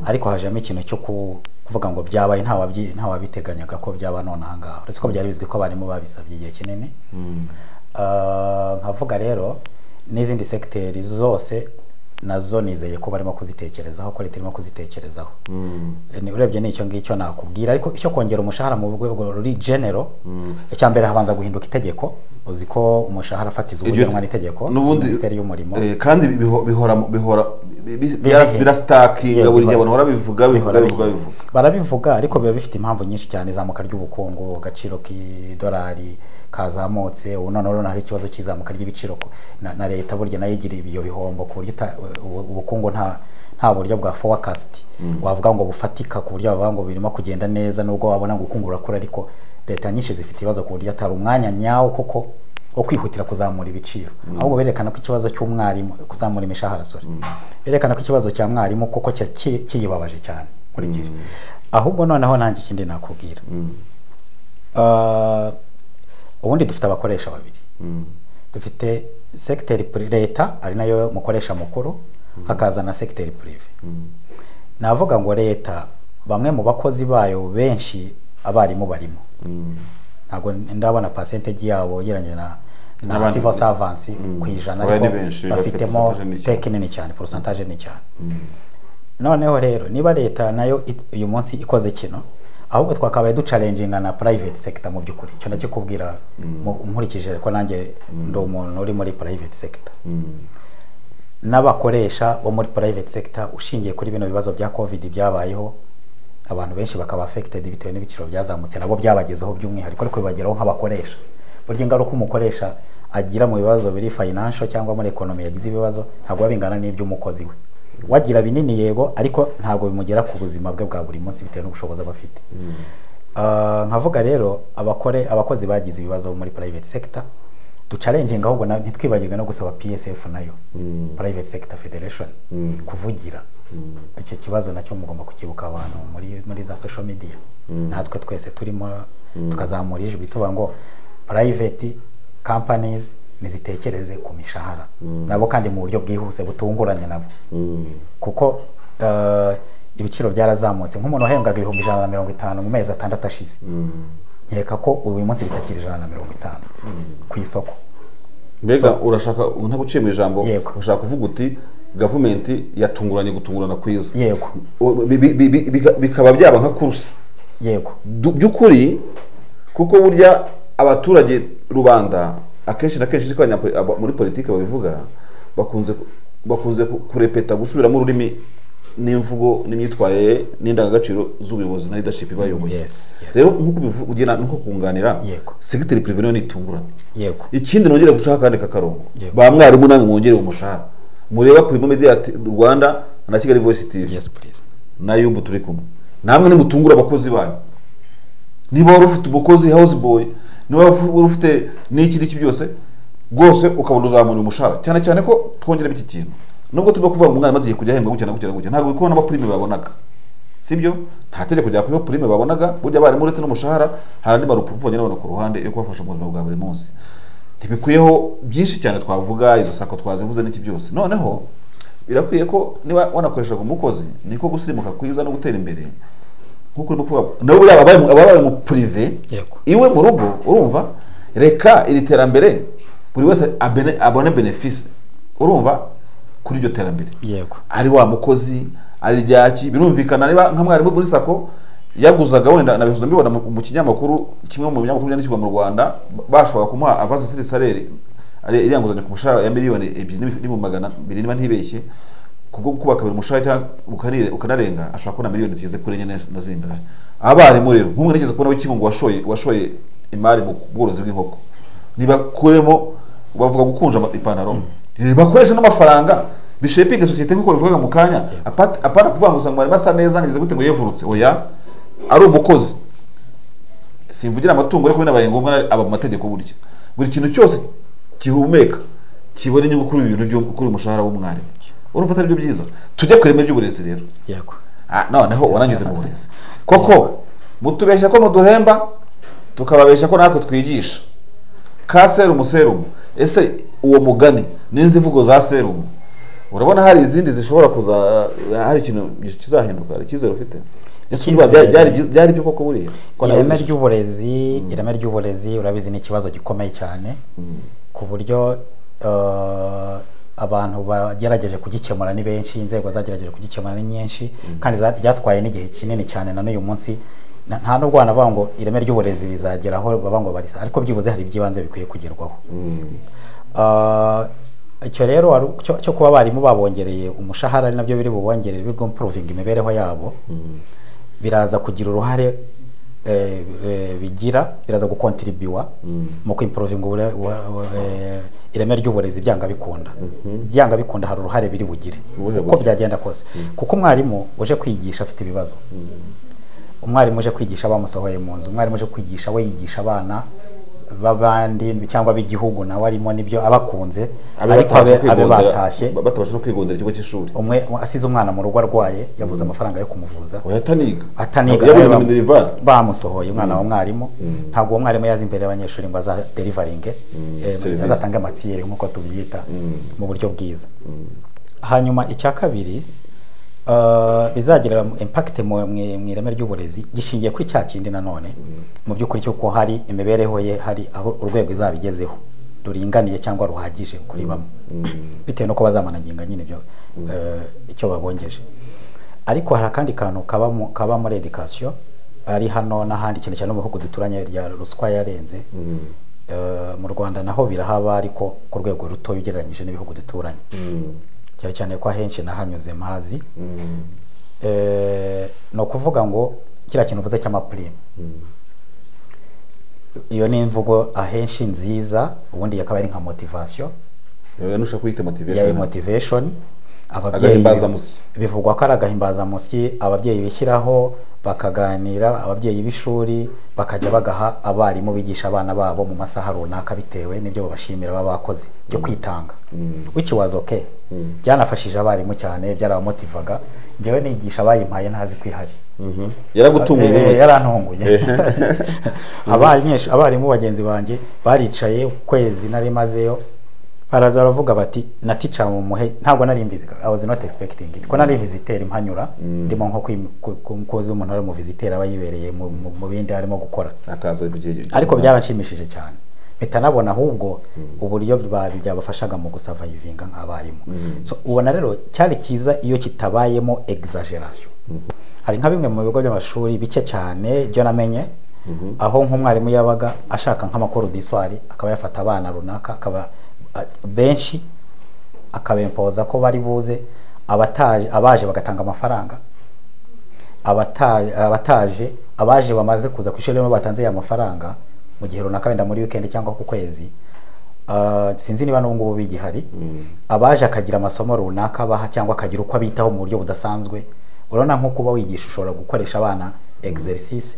[SPEAKER 2] ariko hajemo ikintu cyo ku- kuvuga ngo byabaye ntawabyi- ntawabiteganyaga ko byaba none aha ngaha uretse ko byari bizwi ko abarimu babisabye igihe kinini Ah, nkavuga rero n'izindi segiteri zose nazo nizeye ko barimo kuzitekerezaho ko leta irimo kuzitekerezaho Ni- urebye n'icyo ngicyo nakubwira ariko icyo kongera umushahara mu rwego ruri genero icya mbere habanza guhinduka itegeko uzi ko umushahara fatizo
[SPEAKER 1] Iryo-
[SPEAKER 2] ugenwa n'itegeko
[SPEAKER 1] n'ubundi
[SPEAKER 2] minisiteri y'umurimo
[SPEAKER 1] eh, kandi biho- bihora bihora bi- bi-
[SPEAKER 2] Bihe.
[SPEAKER 1] birasitakinga
[SPEAKER 2] Yeah,
[SPEAKER 1] buri gihe
[SPEAKER 2] bihora.
[SPEAKER 1] abantu barabivuga bivuga
[SPEAKER 2] Bihora
[SPEAKER 1] bivuga
[SPEAKER 2] bihe.
[SPEAKER 1] bivuga
[SPEAKER 2] barabivuga ariko biba bifite impamvu nyinshi cyane izamuka ry'ubukungu agaciro k'idolari kazamutse ubu noneho hari ikibazo cy'izamuka ry'ibiciro ku- na, na leta burya nayo igira ibyo bihombo ku buryo uta- ubu- ubukungu nta nta buryo bwa forecast wavuga ngo bufatika ku buryo bavuga ngo birimo kugenda neza nubwo wabona ngo ubukungu burakura ariko leta nyinshi zifite ibibazo ku buryo atari umwanya nyawo koko wo kwihutira kuzamura ibiciro ahubwo berekana ko ikibazo cy'umwarimu kuzamura imishahara sorry berekana ko ikibazo cya mwarimu koko cya- ki- kiyibabaje cyane nkurikije ahubwo noneho nanjye ikindi nakubwira Ah, ubundi dufite abakoresha babiri dufite sekiteri pri- leta ari nayo mukoresha mukuru hakaza na sekiteri purive navuga ngo leta bamwe mu bakozi bayo benshi abarimu barimo ntabwo ndabona percentage yabo geranye na na
[SPEAKER 1] N'abandi-
[SPEAKER 2] civil servants
[SPEAKER 1] Mm.
[SPEAKER 2] ku ijana
[SPEAKER 1] Abari
[SPEAKER 2] ariko
[SPEAKER 1] benshi, bafite
[SPEAKER 2] bafitemo
[SPEAKER 1] percentage nini cyane.
[SPEAKER 2] stake nini cyane percentage nini cyane noneho rero niba leta nayo it- uyu munsi ikoze kino ahubwo twakabaye ducalenjinga na private sector mu by'ukuri icyo nakikubwira mu- nkurikije ko nanjye ndi umuntu uri muri private sector n'abakoresha bo muri private sector ushingiye kuri bino bibazo bya covid byabayeho abantu benshi bakaba affected bitewe n'ibiciro byazamutse nabo byabagezeho by'umwihariko ariko bibageraho nk'abakoresha burya ingaruka umukoresha agira mu bibazo biri financial cyangwa muri economy yagize ibibazo ntabwo biba bingana n'iby'umukozi we wagira binini yego ariko ntabwo bimugera ku buzima bwe bwa buri munsi bitewe n'ubushobozi aba afite Ah, nkavuga rero abakore abakozi bagize ibibazo muri private sector ducalenjinga ahubwo na- ntitwibagirwe no gusaba PSF nayo private sector federation kuvugira icyo kibazo nacyo mugomba kukibuka abantu muri muri za social media natwe twese turimo tukazamura ijwi tuvuga ngo private companies nizitekereze ku mishahara nabo kandi mu buryo bwihuse butunguranye nabo kuko eh, ibiciro byarazamutse nk'umuntu wahembwaga ibihumbi ijana na mirongo itanu mu mezi atandatu ashize nkeka ko uyu munsi bitakiri ijana na mirongo itanu ku isoko
[SPEAKER 1] mbega urashaka ntaguciye mu ijambo
[SPEAKER 2] Yego.
[SPEAKER 1] ushaka kuvuga uti gavumenti yatunguranye gutungurana kwiza
[SPEAKER 2] yego
[SPEAKER 1] O- bi- bi- bi- bi- bika- bikaba byaba nka kurusi
[SPEAKER 2] yego
[SPEAKER 1] Du- by'ukuri kuko burya abaturage rubanda akenshi na kenshi ariko abanyapoli- aba- muri politiki babivuga bakunze ku- bakunze ku- kurepeta gusubiramo ururimi n'imvugo n'imyitwarire n'indangagaciro z'ubuyobozi na leadership bayoboye
[SPEAKER 2] yes yes
[SPEAKER 1] rero nk'uko ubivu- ugena nuko kunganira
[SPEAKER 2] Yego.
[SPEAKER 1] segiteri pirive niyo nitungurana
[SPEAKER 2] yego
[SPEAKER 1] ikindi nongere gucaho akandi kakarongo
[SPEAKER 2] Yego.
[SPEAKER 1] ba mwarimu namwe mwongere umushahara mureba Primo Media T- Rwanda na Kigali Voice TV
[SPEAKER 2] yes please
[SPEAKER 1] na yubu turi kumwe namwe nimutungure abakozi banyu niba wari ufite umukozi house boy niba wari ufite n'iki n'iki byose rwose ukabona uzamura umushahara cyane cyane ko twongeramo iki kintu nubwo turimo kuvuga ngo umwana amaze igihe kujya ahembwa gutya na gutya na gutya ntabwo bikora n'amapurime babonaga sibyo nta tegeko rya kuriho purime babonaga burya abarimu uretse n'umushahara hari andi marupupubonye n'abantu ku ruhande yo kubafasha mu buzima bwa buri munsi ntibikwiyeho byinshi cyane twavuga izo sako twazivuze n'iki byose noneho birakwiye ko niba wanakoreshaga umukozi niko gusirimuka kwiza no gutera imbere nkuko urimo kuvuga nabo buriya ababaye mu- ababaye mu purive
[SPEAKER 2] Yego.
[SPEAKER 1] iwe mu rugo urumva reka iri terambere buri wese abene- abone benefisi urumva kuri iryo terambere
[SPEAKER 2] yego
[SPEAKER 1] ari wa mukozi ari ryaki birumvikana niba nka mwarimu muri sako yaguzaga wenda nabihuza mbibona mu mu kinyamakuru kimwe mu binyamakuru byandikirwa mu rwanda bashobora kumuha avance siri salere iriya nguzanyo ku mushahara ya miliyoni ebyiri n'ibi- magana abiri niba ntibeshye kubwo kubaka buri mushahara cyangwa ukanire- ukanarenga ashobora kubona miliyoni zigeze kuri enye na zingahe abarimu rero nk'umwe nigeze kubona w'ikimungu washoye washoye imari mu bworozi bw'inkoko ntibakuremo bavuga gukunja ama- ipantaro bakoresha n'amafaranga bishepinga sosiyete nk'uko bivugaga mu kanya apart- apana kuvuga ngo usanga mwarimu asa neza ngeze gute ngo yevurutse oya ari umukozi simvugira amatungo ariko binabaye ngombwa na- aba mu mategeko burya buri kintu cyose gihumeka kibona inyungu kuri ibi bintu byo kuri uyu mushahara w'umwarimu urumva atari byo byiza tujye ku ireme ry'uburezi rero
[SPEAKER 2] yego
[SPEAKER 1] Ah, noneho warangije mu burezi koko mutubeshya ko muduhemba tukababeshya ko natwe twigisha ka serumu serumu ese uwo mugani n'inzivugo za serumu urabona hari izindi zishobora kuza hari ikintu kizahinduka hari icyizere ufite ese urumva byari- byari byi- byari byo koko buriya Ko nawe
[SPEAKER 2] ireme
[SPEAKER 1] wishe.
[SPEAKER 2] ry'uburezi ireme ry'uburezi urabizi ni ikibazo gikomeye cyane ku buryo eh, abantu bagerageje kugikemura ni benshi inzego zagerageje kugikemura ni nyinshi kandi za- ryatwaye n'igihe kinini cyane na n'uyu munsi Na- nta n'ubwo banavuga ngo ireme ry'uburezi rizageraho baba ngo barisa ariko byibuze hari iby'ibanze bikwiye kugerwaho Ah, icyo rero wari- cyo- cyo kuba abarimu babongereye umushahara ari nabyo biri bubongerere bigomporovinga imibereho yabo biraza kugira uruhare eh, eh, bigira biraza gukontiribiwa mu kwimporovinga ubure- ubu- ubu- eh, ireme ry'uburezi byanga bikunda byanga bikunda hari uruhare biri bugire
[SPEAKER 1] Ubuhe
[SPEAKER 2] uko
[SPEAKER 1] buryo?
[SPEAKER 2] byagenda kose kuko umwarimu uje kwigisha afite ibibazo umwarimu uje kwigisha bamusohoye mu nzu umwarimu uje kwigisha we yigisha abana b'abandi cyangwa b'igihugu nawe arimo nibyo abakunze
[SPEAKER 1] Abe
[SPEAKER 2] ariko abe
[SPEAKER 1] batabasha
[SPEAKER 2] abe
[SPEAKER 1] kwigondera-
[SPEAKER 2] batashye
[SPEAKER 1] ba- batabasha no kwigondera ikigo cy'ishuri
[SPEAKER 2] umwe asize umwana mu rugo arwaye yabuze amafaranga yo kumuvuza
[SPEAKER 1] oya ataniga
[SPEAKER 2] ataniga
[SPEAKER 1] yabuze
[SPEAKER 2] rero
[SPEAKER 1] na minerivare
[SPEAKER 2] bamusohoye umwana wa mwarimu ntabwo uwo mwarimu yaza imbere y'abanyeshuri ngo azaderivaringe eh,
[SPEAKER 1] service.
[SPEAKER 2] azatange amatiyeri nk'uko tubyita mu buryo bwiza hanyuma icya kabiri eh, bizagirira impakite mu mu- mu ireme ry'uburezi gishingiye kuri cya kindi nanone mu by'ukuri cy'uko hari imibereho ye hari aho urwego izaba igezeho ruringaniye cyangwa ruhagije kuri bamwe bitewe n'uko bazamanaginga nyine ibyo eh, icyo babongeje ariko hari akandi kantu kaba mu- kaba muri edikasiyo ari hano n'ahandi cyane cyane no mu bihugu duturanye rya ruswa yarenze Eh, mu rwanda naho birahaba ariko ku rwego rutoya ugereranyije n'ibihugu duturanye cyane cyane ko ahenshi nahanyuze mpazi Eh, ni ukuvuga ngo kiriya kintu uvuze cy'amapurime iyo ni imvugo ahenshi nziza ubundi akaba ari nka motivasiyo
[SPEAKER 1] Oya, nushaka kuyita
[SPEAKER 2] yayo
[SPEAKER 1] motivation
[SPEAKER 2] motivation ababyeyi
[SPEAKER 1] agahimbazamusyi
[SPEAKER 2] bivugwa ko ari agahimbazamusyi ababyeyi bishyiraho bakaganira ababyeyi b'ishuri bakajya bagaha abarimu bigisha abana babo mu masaha runaka bitewe n'ibyo babashimira baba bakoze byo kwitanga wiki wazi oke byanafashije abarimu cyane byarabamotivaga njyewe nigisha abayimpaye ntazi kwihari
[SPEAKER 1] Mhm. yaragutunguye
[SPEAKER 2] Eh,
[SPEAKER 1] urumogi.
[SPEAKER 2] yarantunguye
[SPEAKER 1] Eh.
[SPEAKER 2] abanyeshu- abarimu bagenzi banjye baricaye ukwezi narimazeyo baraza baravuga bati na teacher mumuhe ntabwo nari mbizi I was not expecting it ko nari visiteur mpanyura ndimo nko kwim- ku- ku- kuzi umuntu ari mu visiteur aba yibereye mu- mu mu bindi arimo gukora
[SPEAKER 1] akaza mu gihe gito.
[SPEAKER 2] ariko byaranshimishije cyane bitanabona ahubwo uburyo ba- byabafashaga mu gusavayivinga nk'abarimu So, ubona rero cyari cyiza iyo kitabayemo exaggeration hari nka bimwe mu bigo by'amashuri bike cyane ibyo namenye aho nk'umwarimu yabaga ashaka nk'amakuru diswari akaba yafata abana runaka akaba a- benshi akabempoza ko bari buze abataje abaje bagatanga amafaranga abataje, abataje abaje bamaze kuza ku ishuri rero batanze ya mafaranga mu gihe runaka wenda muri weekend cyangwa ku kwezi ah, sinzi niba n'ubu ngubu bigihari abaje akagira amasomo runaka baha cyangwa akagira uko abitaho mu buryo budasanzwe urabona nko kuba wigisha ushobora gukoresha abana exercise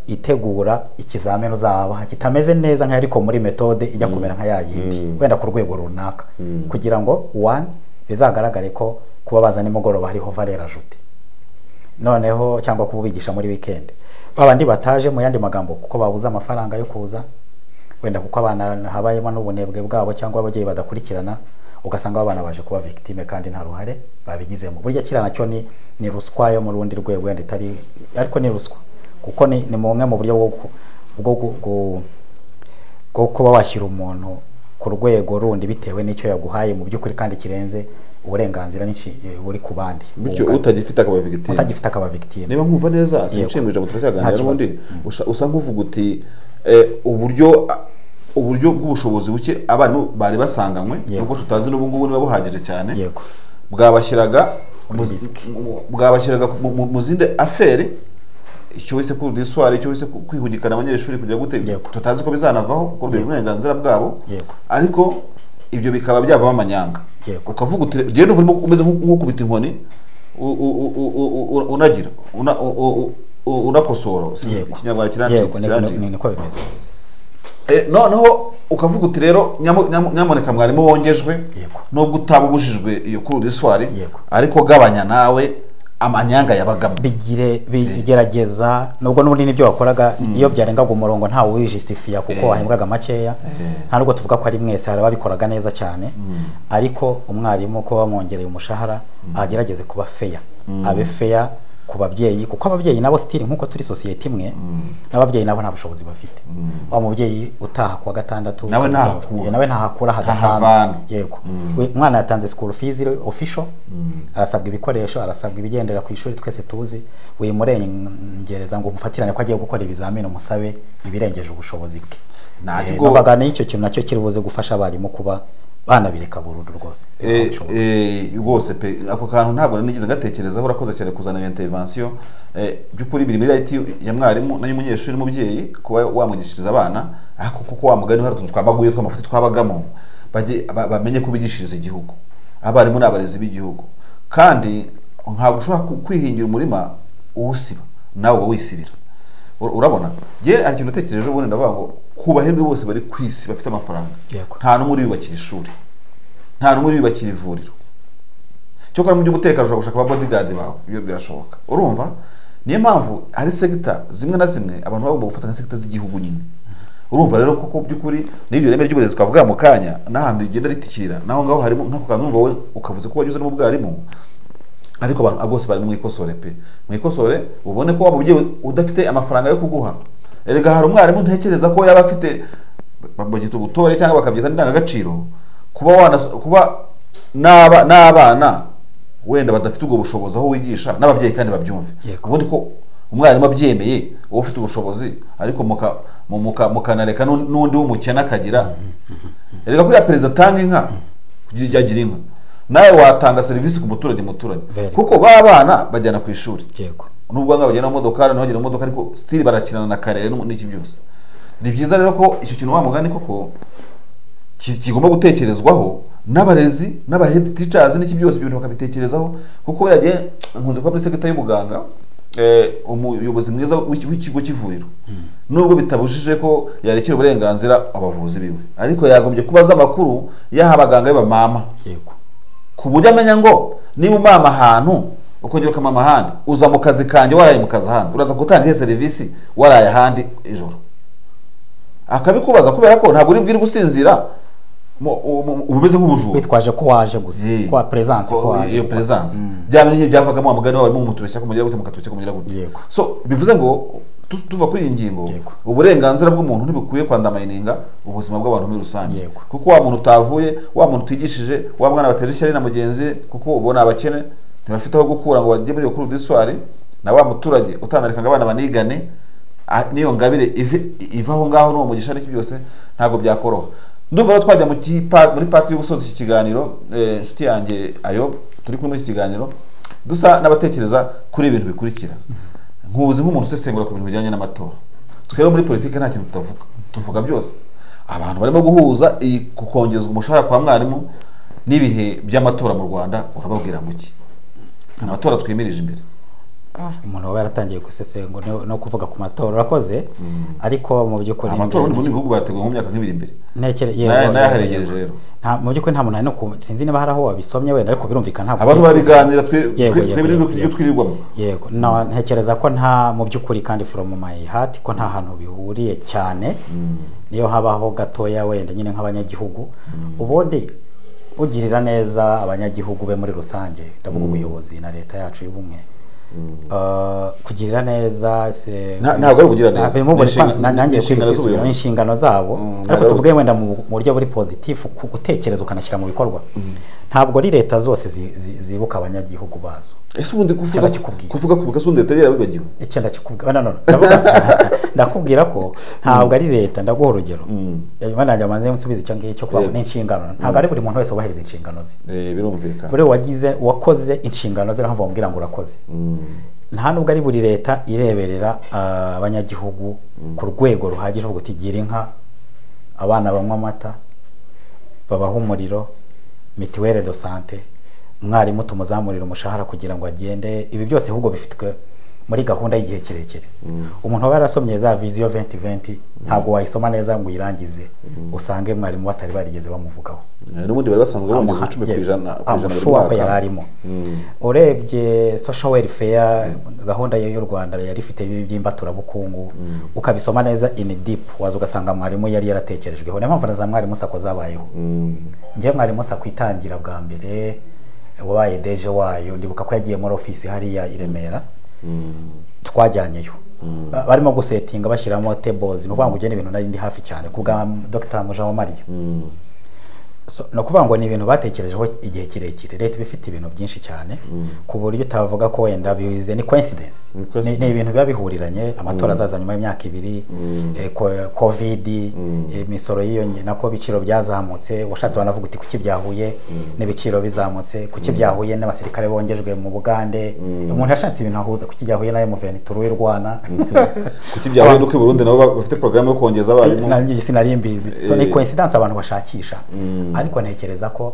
[SPEAKER 2] itegura ikizamini uzabaha kitameze neza nka ariko muri metode ijya kumera nka ya yindi wenda ku rwego runaka kugira ngo one bizagaragare ko kuba baza nimugoroba hariho valera ajute noneho cyangwa kubigisha muri weekend babandi bataje mu yandi magambo kuko babuze amafaranga yo kuza wenda kuko abana habayemo n'ubunebwe bwabo cyangwa ababyeyi badakurikirana ugasanga abana baje kuba victime kandi nta ruhare babigizemo burya kiriya nacyo ni ni ruswa yo mu rundi rwego wenda itari ariko ni ruswa kuko ni ni bumwe mu buryo bwo gu- bwo gu- gu- bwo kuba washyira umuntu ku rwego rundi bitewe n'icyo yaguhaye mu by'ukuri kandi kirenze uburenganzira n'inshi- buri ku bandi
[SPEAKER 1] bityo
[SPEAKER 2] Ubungana.
[SPEAKER 1] utagifite akaba victime
[SPEAKER 2] utagifite akaba victime
[SPEAKER 1] niba nkumva neza
[SPEAKER 2] Yego.
[SPEAKER 1] simushimwe ijambo
[SPEAKER 2] Nta
[SPEAKER 1] turacyaganira
[SPEAKER 2] kibazo.
[SPEAKER 1] n'ubundi usha- usa nk'uvuga uti eh, uburyo uburyo bw'ubushobozi buke abantu bari basanganywe
[SPEAKER 2] Yego.
[SPEAKER 1] nubwo tutazi n'ubu ngubu niba buhagije cyane
[SPEAKER 2] yego
[SPEAKER 1] bwabashyiraga
[SPEAKER 2] Muri
[SPEAKER 1] mu-
[SPEAKER 2] risk.
[SPEAKER 1] mu- bwabashyiraga mu- mu- mu zindi aferi icyo wese ku diswari icyo wese ku- kwihugikana abanyeshuri kugira gute
[SPEAKER 2] Yego.
[SPEAKER 1] tutazi ko bizanavaho kuko rwego uburenganzira bwabo
[SPEAKER 2] Yego.
[SPEAKER 1] ariko ibyo bikaba byavamo amanyanga
[SPEAKER 2] Yego.
[SPEAKER 1] ukavuga uti ugenda urimo umeze nk'u- nk'ukubita inkoni u- u- u- u- u- u- unagira una- u- u- u- unakosora Si-
[SPEAKER 2] yego
[SPEAKER 1] ikinyarwanda
[SPEAKER 2] yego
[SPEAKER 1] kiracitse
[SPEAKER 2] ni- ni- ni-
[SPEAKER 1] kiracitse
[SPEAKER 2] niko bimeze
[SPEAKER 1] Eh, noneho ukavuga uti rero nyamu- nyamu- nyamuneka mwarimu wongejwe
[SPEAKER 2] Yego.
[SPEAKER 1] nubwo utaba ubujijwe iyo kuri udiswari
[SPEAKER 2] Yego.
[SPEAKER 1] ariko gabanya nawe amanyanga yabagamo
[SPEAKER 2] bigire bigerageza nubwo n'ubundi n'ibyo wakoraga iyo byarengaga umurongo ntawe ubijisitifiya kuko
[SPEAKER 1] Eh.
[SPEAKER 2] wahembwaga makeya nta nubwo tuvuga ko ari mwese hari ababikoraga neza cyane ariko umwarimu ko bamwongereye umushahara agerageze kuba feya abe feya ku babyeyi kuko ababyeyi nabo sitiri nk'uko turi sosiyete imwe n'ababyeyi nabo nta bushobozi bafite wa mubyeyi utaha kuwa gatandatu
[SPEAKER 1] Nawe ntahakura.
[SPEAKER 2] Eh, nawe ntahakura
[SPEAKER 1] Ntahavana.
[SPEAKER 2] hadasanzwe yego We- umwana yatanze school fees re- official arasabwa ibikoresho arasabwa ibigendera ku ishuri twese tuzi wimurengereza ngo umufatirane ko agiye gukora ibizamini umusabe ibirengeje ubushobozi bwe
[SPEAKER 1] Nta
[SPEAKER 2] Eh,
[SPEAKER 1] kigo-
[SPEAKER 2] bavuga n'icyo kintu nacyo kiri buze gufasha abarimu kuba banabireka burundu rwose
[SPEAKER 1] Eh,
[SPEAKER 2] Ubushobozi.
[SPEAKER 1] eh, rwose pe ako kantu ntabwo nari nigeze ngatekerezaho urakoze cyane kuzana iyo intervention Eh, by'ukuri biri muri IT ya mwarimu n'ay'umunyeshuri n'umubyeyi kuba wamwigishiriza abana ariko kuko wa mugani hari utuntu twabaguye tw'amafuti twabagamo bajye ba- bamenye ko bigishiriza igihugu abarimu ni abarezi b'igihugu kandi ntabwo ushobora ku- kwihingira umurima uwusiba nawe uba wisibira Ur- urabona njye hari ikintu natekereje ubundi ndavuga ngo kubahirwe bose bari ku isi bafite amafaranga
[SPEAKER 2] Yego.
[SPEAKER 1] nta n'umwe uriyubakira ishuri nta n'umwe uriyubakira ivuriro cyokora mu by'umutekano ushobora gushaka abodigadi bawe ibyo birashoboka urumva niyo mpamvu hari segita zimwe na zimwe abantu bagomba gufata nka segita z'igihugu nyine urumva rero kuko by'ukuri n'iryo reme ry'uburezi twavuga mu kanya n'ahantu rigenda ritikira naho ngaho harimo nk'ako kantu urumva wowe ukavuze ko wanyuze no mu bwarimu ariko abantu bose bari mwikosore pe mwikosore ubone ko wa mubyeyi udafite amafaranga yo kuguha erega hari umwarimu ntekereza ko yaba afite bagita ubutore cyangwa bakabyita indangagaciro kuba wanas- kuba n'aba- n'abana wenda badafite ubwo bushobozi aho wigisha n'ababyeyi kandi babyumve
[SPEAKER 2] Yego.
[SPEAKER 1] ubundi ko umwarimu abyemeye uba ufite ubushobozi ariko muka- mu- muka- mukanareka n'un- n'undi w'umukene akagira erega kuriya perezida atanga inka yagira inka nawe watanga serivisi ku muturage muturage
[SPEAKER 2] Very good.
[SPEAKER 1] kuko ba bana bajyana ku ishuri
[SPEAKER 2] yego
[SPEAKER 1] nubwo bamwe bagenda mu modokari bagenda mu modoka ariko sitiri barakinana na karere n'ubu n'iki byose ni byiza rero ko icyo kintu wa mugani koko ki- kigomba gutekerezwaho n'abarezi n'abahedi ticazi n'iki byose ibyo bintu bakabitekerezaho kuko buriya gihe nkunze kuba muri segita y'ubuganga eh, umuyobozi mwiza w'iki- w'ikigo cy'ivuriro nubwo bitabujije ko yarekera uburenganzira abavuzi biwe ariko yagombye kuba azi amakuru y'aha abaganga be bamama
[SPEAKER 2] yego
[SPEAKER 1] ku buryo amenya ngo niba umama ahantu ukongera ukamama ahandi uza mu kazi kanjye waraye mu kazi ahandi uraza gutanga iyo serivisi waraye ahandi ijoro akabikubaza kubera ko ntabwo uri bwiri gusinzira mu- u- mu- uba umeze nk'ubujura
[SPEAKER 2] witwaje ko waje gusa
[SPEAKER 1] Eh,
[SPEAKER 2] ko wa presence ko
[SPEAKER 1] ko-
[SPEAKER 2] waje
[SPEAKER 1] iyo peresanse byaba n'igihe byavagamo wa mugani wawe mumutubeshya kumugira gute mukatubeshya kumugira gute
[SPEAKER 2] Yego.
[SPEAKER 1] so bivuze ngo tu- tuva kuri iyi ngingo
[SPEAKER 2] Yego.
[SPEAKER 1] uburenganzira bw'umuntu ntibukwiye kwandamayininga ubuzima bw'abantu muri rusange
[SPEAKER 2] Yego.
[SPEAKER 1] kuko wa muntu utavuye wa muntu utigishije wa mwana wateje ishyari na mugenzi we kuko ubona abakene ntibafite aho gukura ngo bajye muri iyo kuru diswari na wa muturage utanareka ngo abana banigane a- n'iyo ngabire ive- iva aho ngaho n'uwo mugisha n'iki byose ntabwo byakoroha ndumva rero twajya mu kipa- muri pati yo gusoza iki kiganiro eh, inshuti yanjye ayob turi kumwe muri iki kiganiro dusa n'abatekereza kuri ibi bintu bikurikira nkuzi nk'umuntu usesengura ku bintu bijyanye n'amatora twebwe muri politiki nta kintu tutavuga tuvuga byose abantu barimo guhuza iyi kongezwa umushahara kwa mwarimu n'ibihe by'amatora mu rwanda urababwira muki amatora twemirije imbere
[SPEAKER 2] umuntu waba yaratangiye gusesengura no- no kuvuga ku matora urakoze ariko mu by'ukuri
[SPEAKER 1] amatora ubundi mu bihugu bateguye mu myaka nk'ibiri imbere
[SPEAKER 2] Nekere
[SPEAKER 1] Nayo- nayo aharegereje rero.
[SPEAKER 2] Nta mu by'ukuri nta muntu ari no ku sinzi niba hari aho wabisomye wenda ariko birumvikana ntabwo
[SPEAKER 1] abantu barabiganira twe
[SPEAKER 2] Yego,
[SPEAKER 1] twe-
[SPEAKER 2] yego,
[SPEAKER 1] twebwe
[SPEAKER 2] yego,
[SPEAKER 1] ibyo
[SPEAKER 2] yego.
[SPEAKER 1] twirirwamo
[SPEAKER 2] yego na ntekereza ko nta mu by'ukuri kandi from my heart ko nta hantu bihuriye cyane niyo habaho gatoya wenda nyine nk'abanyagihugu ubundi ugirira neza abanyagihugu be muri rusange ndavuga ubuyobozi na leta yacu y'ubumwe kugira neza
[SPEAKER 1] Nta- ntabwo ari ukugira neza. Ni
[SPEAKER 2] mubona
[SPEAKER 1] inshingano-
[SPEAKER 2] kwanza na- nanjye
[SPEAKER 1] ni inshingano
[SPEAKER 2] kwiye kwisubiramo
[SPEAKER 1] z'ubuyobozi.
[SPEAKER 2] inshingano zabo
[SPEAKER 1] Mm,
[SPEAKER 2] ariko
[SPEAKER 1] ntabwo-
[SPEAKER 2] tuvuge wenda mu mu buryo buri pozitifu ku gutekereza ukanashyira mu bikorwa ntabwo ari leta zose zi- zi- zibuka abanyagihugu bazo
[SPEAKER 1] ese ubundi kuvuga
[SPEAKER 2] Cyangwa kikubwira.
[SPEAKER 1] kuvuga ku gasundi leta yarabibagiwe
[SPEAKER 2] icyo ndakikubwira no, no, no, ndavuga ndakubwira ko ntabwo ari leta ndaguha urugero nyuma nanjye amaze nsubiza icyo ngicyo kuba
[SPEAKER 1] Yego.
[SPEAKER 2] ni inshingano ntabwo ari buri muntu wese wubahiriza inshingano ze
[SPEAKER 1] Eh, birumvikana
[SPEAKER 2] buri wagize wakoze inshingano ze ntabwo bamubwira ngo urakoze
[SPEAKER 1] Mm.
[SPEAKER 2] nta nubwo ari buri leta ireberera ah, abanyagihugu ku rwego ruhagije rwo kutigira inka abana banywa amata babaha umuriro mituwere do sante umwarimu tumuzamurira umushahara kugira ngo agende ibi byose ahubwo bifitwe muri gahunda y'igihe kirekire umuntu waba yarasomye za viziyo venti venti ntabwo wayisoma neza ngo uyirangize usange mwarimu batari barigeze bamuvugaho
[SPEAKER 1] Eh, n'ubundi bari basanzwe bongeza icumi ku ijana ku ijana buri
[SPEAKER 2] amushuwa ko yari
[SPEAKER 1] mwaka.
[SPEAKER 2] arimo urebye social welfare gahunda yo- y'u rwanda yari ifite ibi by'imbaturabukungu ukabisoma neza in deep waza ugasanga mwarimu yari yaratekerejweho niyo mpamvu na za mwarimu sako zabayeho
[SPEAKER 1] Mm.
[SPEAKER 2] njyewe mwarimu sako itangira bwa mbere wabaye deje wayo ndibuka ko yagiye muri ofisi hariya i remera
[SPEAKER 1] Mm.
[SPEAKER 2] twajyanyeyo Ba- barimo gusetinga bashyiramo tables ni ukuvuga ngo ugena ibintu nari ndi hafi cyane ku bwa dr mujawamariya
[SPEAKER 1] Mm.
[SPEAKER 2] so, ni ukuvuga ngo ni ibintu batekerejeho igihe kirekire leta iba ifite ibintu byinshi cyane ku buryo utavuga ko wenda bize ni coincidence
[SPEAKER 1] Ni
[SPEAKER 2] Ni-
[SPEAKER 1] coincidence.
[SPEAKER 2] ni ibintu biba bihuriranye amatora azaza nyuma y'imyaka ibiri eh, ko- covid eh, imisoro yiyonge nako ibiciro byazamutse washatse wanavuga uti kuki byahuye n'ibiciro bizamutse kuki byahuye n'abasirikare bongejwe mu bugande umuntu yashatse ibintu ahuza kuki byahuye nayo muventuro y'u rwanda
[SPEAKER 1] kuki byahuye nuko i burundi nabo ba- bafite porogaramu yo kongeza abarimu
[SPEAKER 2] nanjye sinari mbizi so
[SPEAKER 1] Eh.
[SPEAKER 2] ni coincidence abantu bashakisha
[SPEAKER 1] Mm.
[SPEAKER 2] ariko ntekereza ko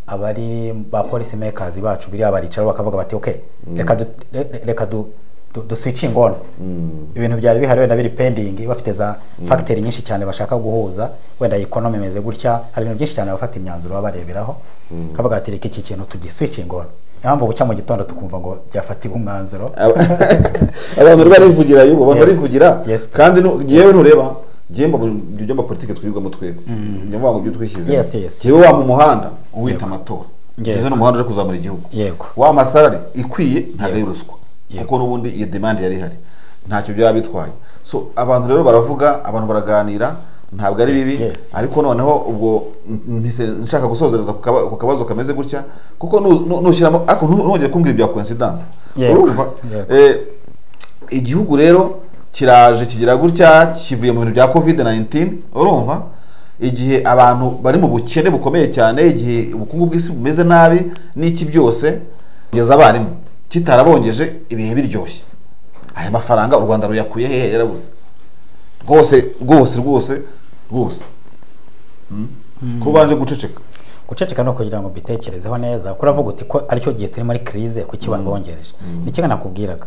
[SPEAKER 2] abari ba policy makers bacu biriya baricara bakavuga bati okay reka du, re- reka du, du, du switching on
[SPEAKER 1] Mm.
[SPEAKER 2] ibintu byari bihari wenda biri pending bafite za factor nyinshi cyane bashaka guhuza wenda economy imeze gutya hari ibintu byinshi cyane bafata imyanzuro baba bareberaho kavuga ati reka iki kintu tugi switching on niyo mpamvu bucya mu gitondo tukumva ngo byafatiwe umwanzuro
[SPEAKER 1] Aba- abantu rero barivugira yubu abantu
[SPEAKER 2] Yes.
[SPEAKER 1] barivugira
[SPEAKER 2] Yes.
[SPEAKER 1] kandi nu- ngewe nureba ngewe mba mu byo mba politiki twirwamo twebwe njya mvuga ngo ibyo twishyizemo
[SPEAKER 2] Yes, yes.
[SPEAKER 1] ngewe wa mu muhanda uwita amatora
[SPEAKER 2] Yego.
[SPEAKER 1] ngeze ni umuhanda uje kuzamura igihugu
[SPEAKER 2] Yego.
[SPEAKER 1] wa masalari ikwiye ntabwo ari
[SPEAKER 2] Yego.
[SPEAKER 1] ruswa
[SPEAKER 2] Yego.
[SPEAKER 1] kuko n'ubundi iyo demande yari ihari ntacyo byaba bitwaye so abantu rero baravuga abantu baraganira ntabwo ari bibi
[SPEAKER 2] yes.
[SPEAKER 1] ariko noneho ubwo n- mpise nshaka gusozereza ku kaba- ku kabazo kameze gutya kuko nu- nu- nushyiramo ariko ntu- ntongere kumbwira ibya coincidence
[SPEAKER 2] Yego.
[SPEAKER 1] urumva
[SPEAKER 2] Yego.
[SPEAKER 1] Eh, igihugu rero kiraje kigira gutya kivuye mu bintu bya covid 19 urumva igihe abantu bari mu bukene bukomeye cyane igihe ubukungu bw'isi bumeze nabi n'iki byose kugeza abarimu kitarabongeje ibihe biryoshye aya mafaranga u rwanda ruyakuye hehe yarabuze rwose rwose rwose rwose Mm. ko baje guceceka
[SPEAKER 2] guceceka ni ukugira ngo mbitekerezeho neza kuravuga uti ko aricyo gihe turi muri kirize kuki babongereje ni kimwe nakubwiraga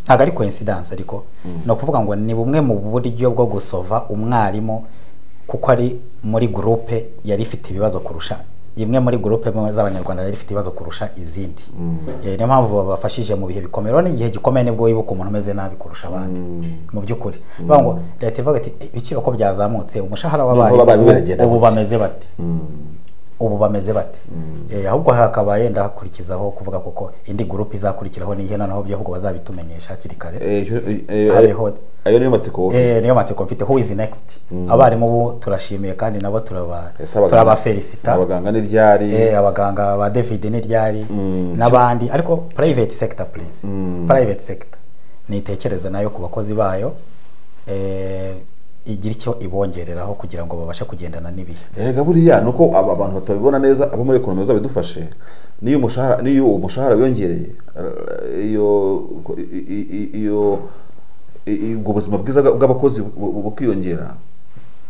[SPEAKER 2] ntabwo ari coincidence ariko ni ukuvuga ngo ni bumwe mu buryo bwo gusova umwarimu kuko ari muri gurupe yari ifite ibibazo kurusha imwe muri gurupe z'abanyarwanda yari ifite ibibazo kurusha izindi Eh, niyo mpamvu babafashije mu bihe bikomeye rero ni igihe gikomeye nibwo wibuka umuntu umeze nabi kurusha abandi mu by'ukuri bavuga ngo leta ivuga iti ibiciro ko byazamutse umushahara
[SPEAKER 1] b'abarimu
[SPEAKER 2] w'abarimu
[SPEAKER 1] baragenda
[SPEAKER 2] ubu
[SPEAKER 1] bake."
[SPEAKER 2] bameze bate ubu bameze bate Eh, ahubwo hakaba yenda hakurikizaho kuvuga kuko indi gurupe izakurikiraho ni ihena naho by'ahubwo bazabitumenyesha hakiri kare
[SPEAKER 1] Eh, icyo- eh, eh,
[SPEAKER 2] Hariho-
[SPEAKER 1] ayo niyo matsiko wowe
[SPEAKER 2] Eh, niyo matsiko mfite who is next abarimu bo turashimiye kandi nabo turaba
[SPEAKER 1] Ese abaganga-
[SPEAKER 2] turabafelicita
[SPEAKER 1] abaganga n'iryari
[SPEAKER 2] Eh, abaganga ba david n'iryari
[SPEAKER 1] Mm.
[SPEAKER 2] n'abandi ariko private sector please private sector nitekereza nayo ku bakozi bayo eh, igira icyo ibongereraho kugira ngo babashe kugendana n'ibihe
[SPEAKER 1] erega buriya ni uko aba bantu batabibona neza abo muri ekonomi zabidufashe n'iyo umushahara n'iyo uwo mushahara wiyongereye eh, iyo i- i- i- iyo i- i- ubwo buzima bwiza bwa- bw'abakozi bu- bu- bukiyongera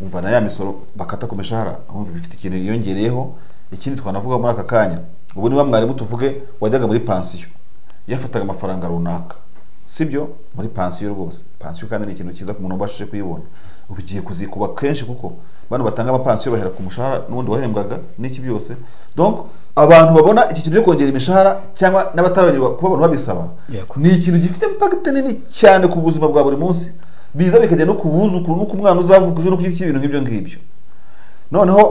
[SPEAKER 1] umva na ya misoro bakata ku mishahara umva bifite ikintu yiyongereyeho ikindi twanavuga muri aka kanya ubu niba mwarimu tuvuge wajyaga muri pansiyo yafataga amafaranga runaka sibyo muri pansiyo rwose pansiyo kandi ni ikintu cyiza ku muntu ubashije kuyibona ubu ugiye kuzikuba kenshi kuko bano batanga amapansiyo bahera ku mushahara n'ubundi wahembwaga n'iki byose donc abantu babona iki kintu cyo kongera imishahara cyangwa n'abatarabagirwa kuba abantu babisaba
[SPEAKER 2] Yego.
[SPEAKER 1] ni ikintu gifite impact nini cyane ku buzima bwa buri munsi biza bikajya no ku buzukuru no ku mwana uzavuka ejo no ku giti cy'ibintu nk'ibyo ngibyo noneho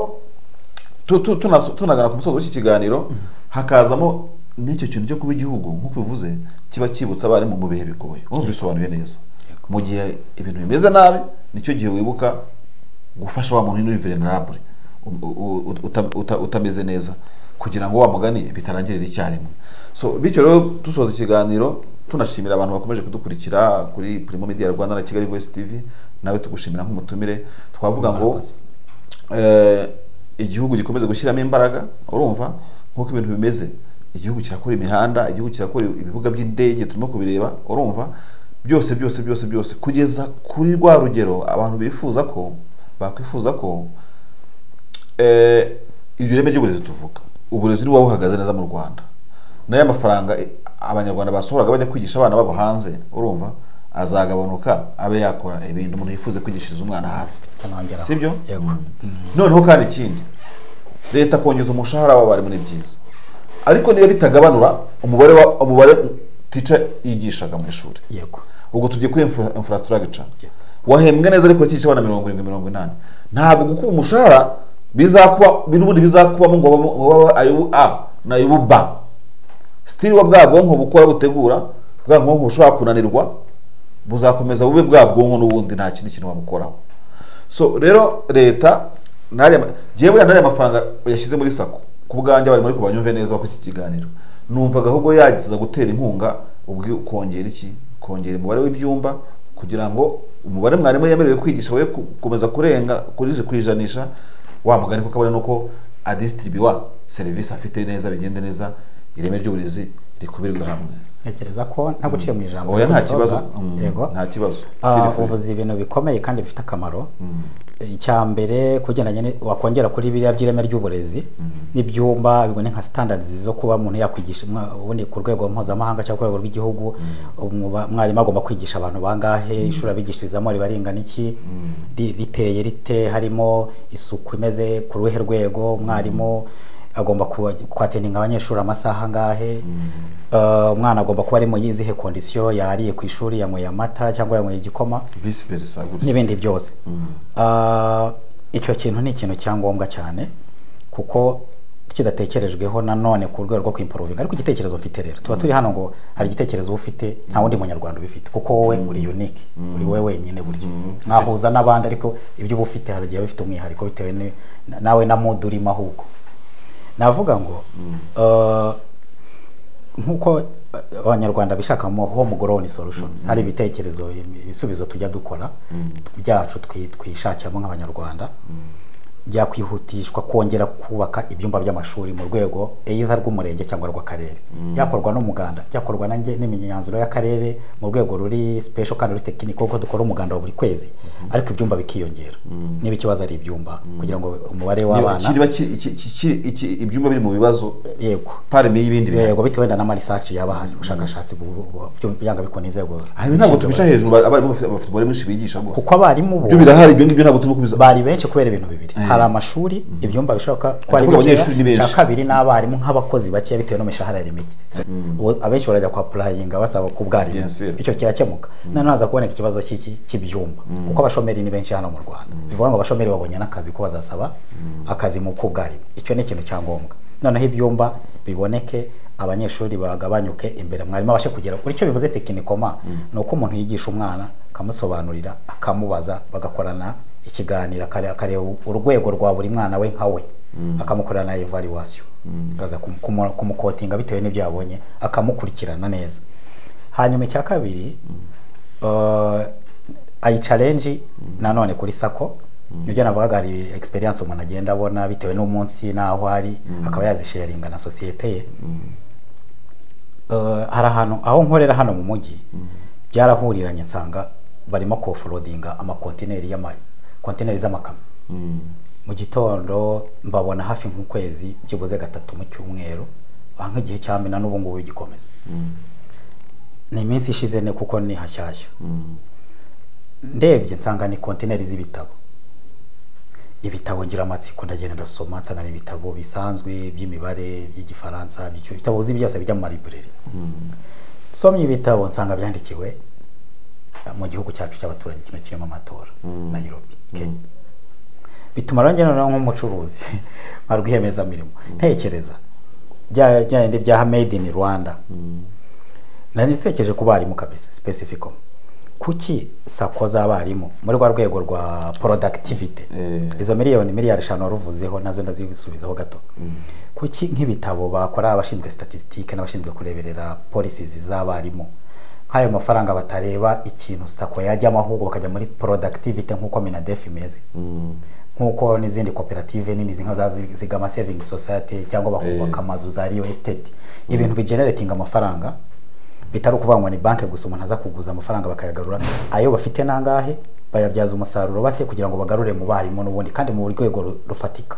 [SPEAKER 1] tu- tu- tunas- tunagana ku musozo w'iki kiganiro hakazamo n'icyo kintu cyo kuba igihugu nk'uko bivuze kiba cyibutsa abarimu mu bihe bigoye urumva bisobanuye neza mu gihe ibintu bimeze nabi nicyo gihe wibuka gufasha wa muntu w'ivenerabure utameze neza kugira ngo wa mugani bitarangirira icyarimwe so bityo rero dusoza ikiganiro tunashimira abantu bakomeje kudukurikira kuri Primo Media Rwanda na Kigali Voice TV nawe tugushimira nk'umutumire twavuga ngo igihugu gikomeze gushyiramo imbaraga urumva nk'uko ibintu bimeze igihugu kirakora imihanda igihugu kirakora ibibuga by'indege turimo kubireba urumva byose byose byose byose kugeza kuri rwa rugero abantu bifuza ko bakwifuza ko iryo reme ry'uburezi tuvuga uburezi buba buhagaze neza mu rwanda n'aya mafaranga abanyarwanda basohoraga bajya kwigisha abana babo hanze urumva azagabanuka abe yakora ibintu umuntu yifuza kwigishiriza umwana hafi si byo noneho kandi ikindi leta kongeza umushahara w'abarimu ni byiza ariko niba bitagabanura umubare umubare tica yigishaga mu ishuri ubwo tugiye kuri infrastructure wahembwa neza ariko urakigisha abana mirongo irindwi mirongo inani ntabwo gukuba umushahara bizakuba n'ubundi bizakubamo ngo babe ayubu a na ayubu ba sitiri wa bwa bwonko bukora butegura bwa bwonko bushobora kunanirwa buzakomeza bube bwa bwonko n'ubundi nta kindi kintu wabukoraho so rero leta ngewe buriya n'ariya mafaranga yashyize muri sako ku bwanjye bari muri kubanyumve neza ko iki kiganiro numvaga ahubwo yagiza gutera inkunga ubwo kongera iki kongera umubare w'ibyumba kugira ngo umubare mwarimu yemerewe kwigisha we gukomeza kurenga kuri ijanisha wa mugani kuko abona nuko adisitiribiwa serivisi afite neza bigende neza ireme ry'uburezi rikubirwe hamwe
[SPEAKER 2] ntekereza ko nta guciye mu ijambo
[SPEAKER 1] oya nta kibazo nta kibazo
[SPEAKER 2] uvuze ibintu bikomeye kandi bifite akamaro icya mbere kugendanye wakongera kuri biriya by'ireme ry'uburezi n'ibyumba bibone nka sitandadizi zo kuba umuntu yakwigisha ubundi ku rwego mpuzamahanga cyangwa ku rwego rw'igihugu umwarimu agomba kwigisha abantu bangahe ishuri abigishirizamo riba ringana iki riteye rite harimo isuku imeze ku ruhe rwego umwarimu agomba kwateninga abanyeshuri amasaha angahe umwana agomba kuba ari mu yizihe kondisiyo yariye ku ishuri yanyweye amata cyangwa yanyweye igikoma n'ibindi byose icyo kintu ni ikintu cya ngombwa cyane kuko kidatekerejweho nanone ku rwego rwo kwimporuvinga ariko igitekerezo mfite rero tuba turi hano ngo hari igitekerezo uba ufite nta wundi munyarwanda ubifite kuko wowe uri unike uri wowe wenyine buryo mwahuza n'abandi ariko ibyo uba ufite hari igihe bifite umwihariko bitewe nawe na mudu urimo ahubwo navuga ngo nk'uko abanyarwanda bishakamo home grown solutions hari ibitekerezo ibisubizo tujya dukora byacu twishakiramo nk'abanyarwanda byakwihutishwa kongera kubaka ibyumba by'amashuri mu rwego eitha rw'umurenge cyangwa rw'akarere byakorwa n'umuganda byakorwa n'imyanzuro y'akarere mu rwego ruri special kandi ruri tekiniko kuko dukora umuganda wa buri kwezi ariko ibyumba bikiyongera niba ikibazo ari ibyumba kugira ngo umubare w'abana
[SPEAKER 1] ibyumba biri mu bibazo
[SPEAKER 2] yego
[SPEAKER 1] parime y'ibindi
[SPEAKER 2] bintu yego bitewe na research yaba hari ubushakashatsi byanga bikona inzego
[SPEAKER 1] ntabwo tubica hejuru abarimu bafite umubare mwinshi bigisha
[SPEAKER 2] rwose kuko abarimu bo
[SPEAKER 1] ibyo birahari ibyo ngibyo ntabwo turimo kubiza
[SPEAKER 2] bari benshi kubera ibintu bibiri hari amashuri ibyumba bishoboka ko ari bikeya cya kabiri n'abarimu nk'abakozi bakeya bitewe n'imishahara ari mike abenshi barajya kwa purayinga basaba ku bwarimu icyo kirakemuka noneho haza kuboneka ikibazo cy'ibyumba kuko abashomeri ni benshi hano mu rwanda bivuga ngo abashomeri babonye n'akazi ko bazasaba akazi mu kubwarimu icyo ni ikintu cya ngombwa noneho ibyumba biboneke abanyeshuri bagabanyuke imbere mwarimu abashe kugera icyo bivuze tekinikoma ni uko umuntu yigisha umwana akamusobanurira akamubaza bagakorana ikiganiro akareba urwego rwa buri mwana we nka we akamukorera na evaluation akaza kumukotinga bitewe n'ibyo yabonye akamukurikirana neza hanyuma icya kabiri ayicarenji nanone kuri sako nibyo navugaga hari experience umuntu agenda abona bitewe n'umunsi n'aho ari akaba yazisharinga na sosiyete ye hari ahantu aho nkorera hano mu mujyi byarahuriranye nsanga barimo koforodinga amakontineri y'amayi kontineri z'amakamyo mu gitondo mbabona hafi nk'ukwezi byibuze gatatu mu cyumweru aha nk'igihe cya mina n'ubu ngubu bigikomeza ni iminsi ishize ne kuko ni hashyashya ndebye nsanga ni kontineri z'ibitabo ibitabo ngira amatsiko ndagenda ndasoma nsanga ni ibitabo bisanzwe by'imibare by'igifaransa ibitabo uzi byose bijya mu maribureri nsomye ibitabo nsanga byandikiwe mu gihugu cyacu cy'abaturage kino kirimo amatora Nairobi kenya bituma rero noneho nk'umucuruzi nka rwiyemezamirimo ntekereza bya bya bindi bya made in rwanda nari nsekeje ku barimu kabisa specifico kuki sako z'abarimu muri rwa rwego rwa productivity
[SPEAKER 1] Eh.
[SPEAKER 2] izo miliyoni miliyari eshanu waruvuzeho nazo ndazisubizaho gato kuki nk'ibitabo bakora abashinzwe statistique n'abashinzwe kureberera policies z'abarimu nk'ayo mafaranga batareba ikintu sako yajyamo ahubwo bakajya muri productivity nk'uko minadefi imeze nk'uko n'izindi koperative nini nka za zigama saving society cyangwa bakubaka amazu za real estate ibintu bigeneratinga amafaranga bitari ukuvangwa ni banki gusa umuntu aza kuguza amafaranga bakayagarura ayo bafite nangahe bayabyaza umusaruro bate kugira ngo bagarure mu barimu n'ubundi kandi mu rwego ru- rufatika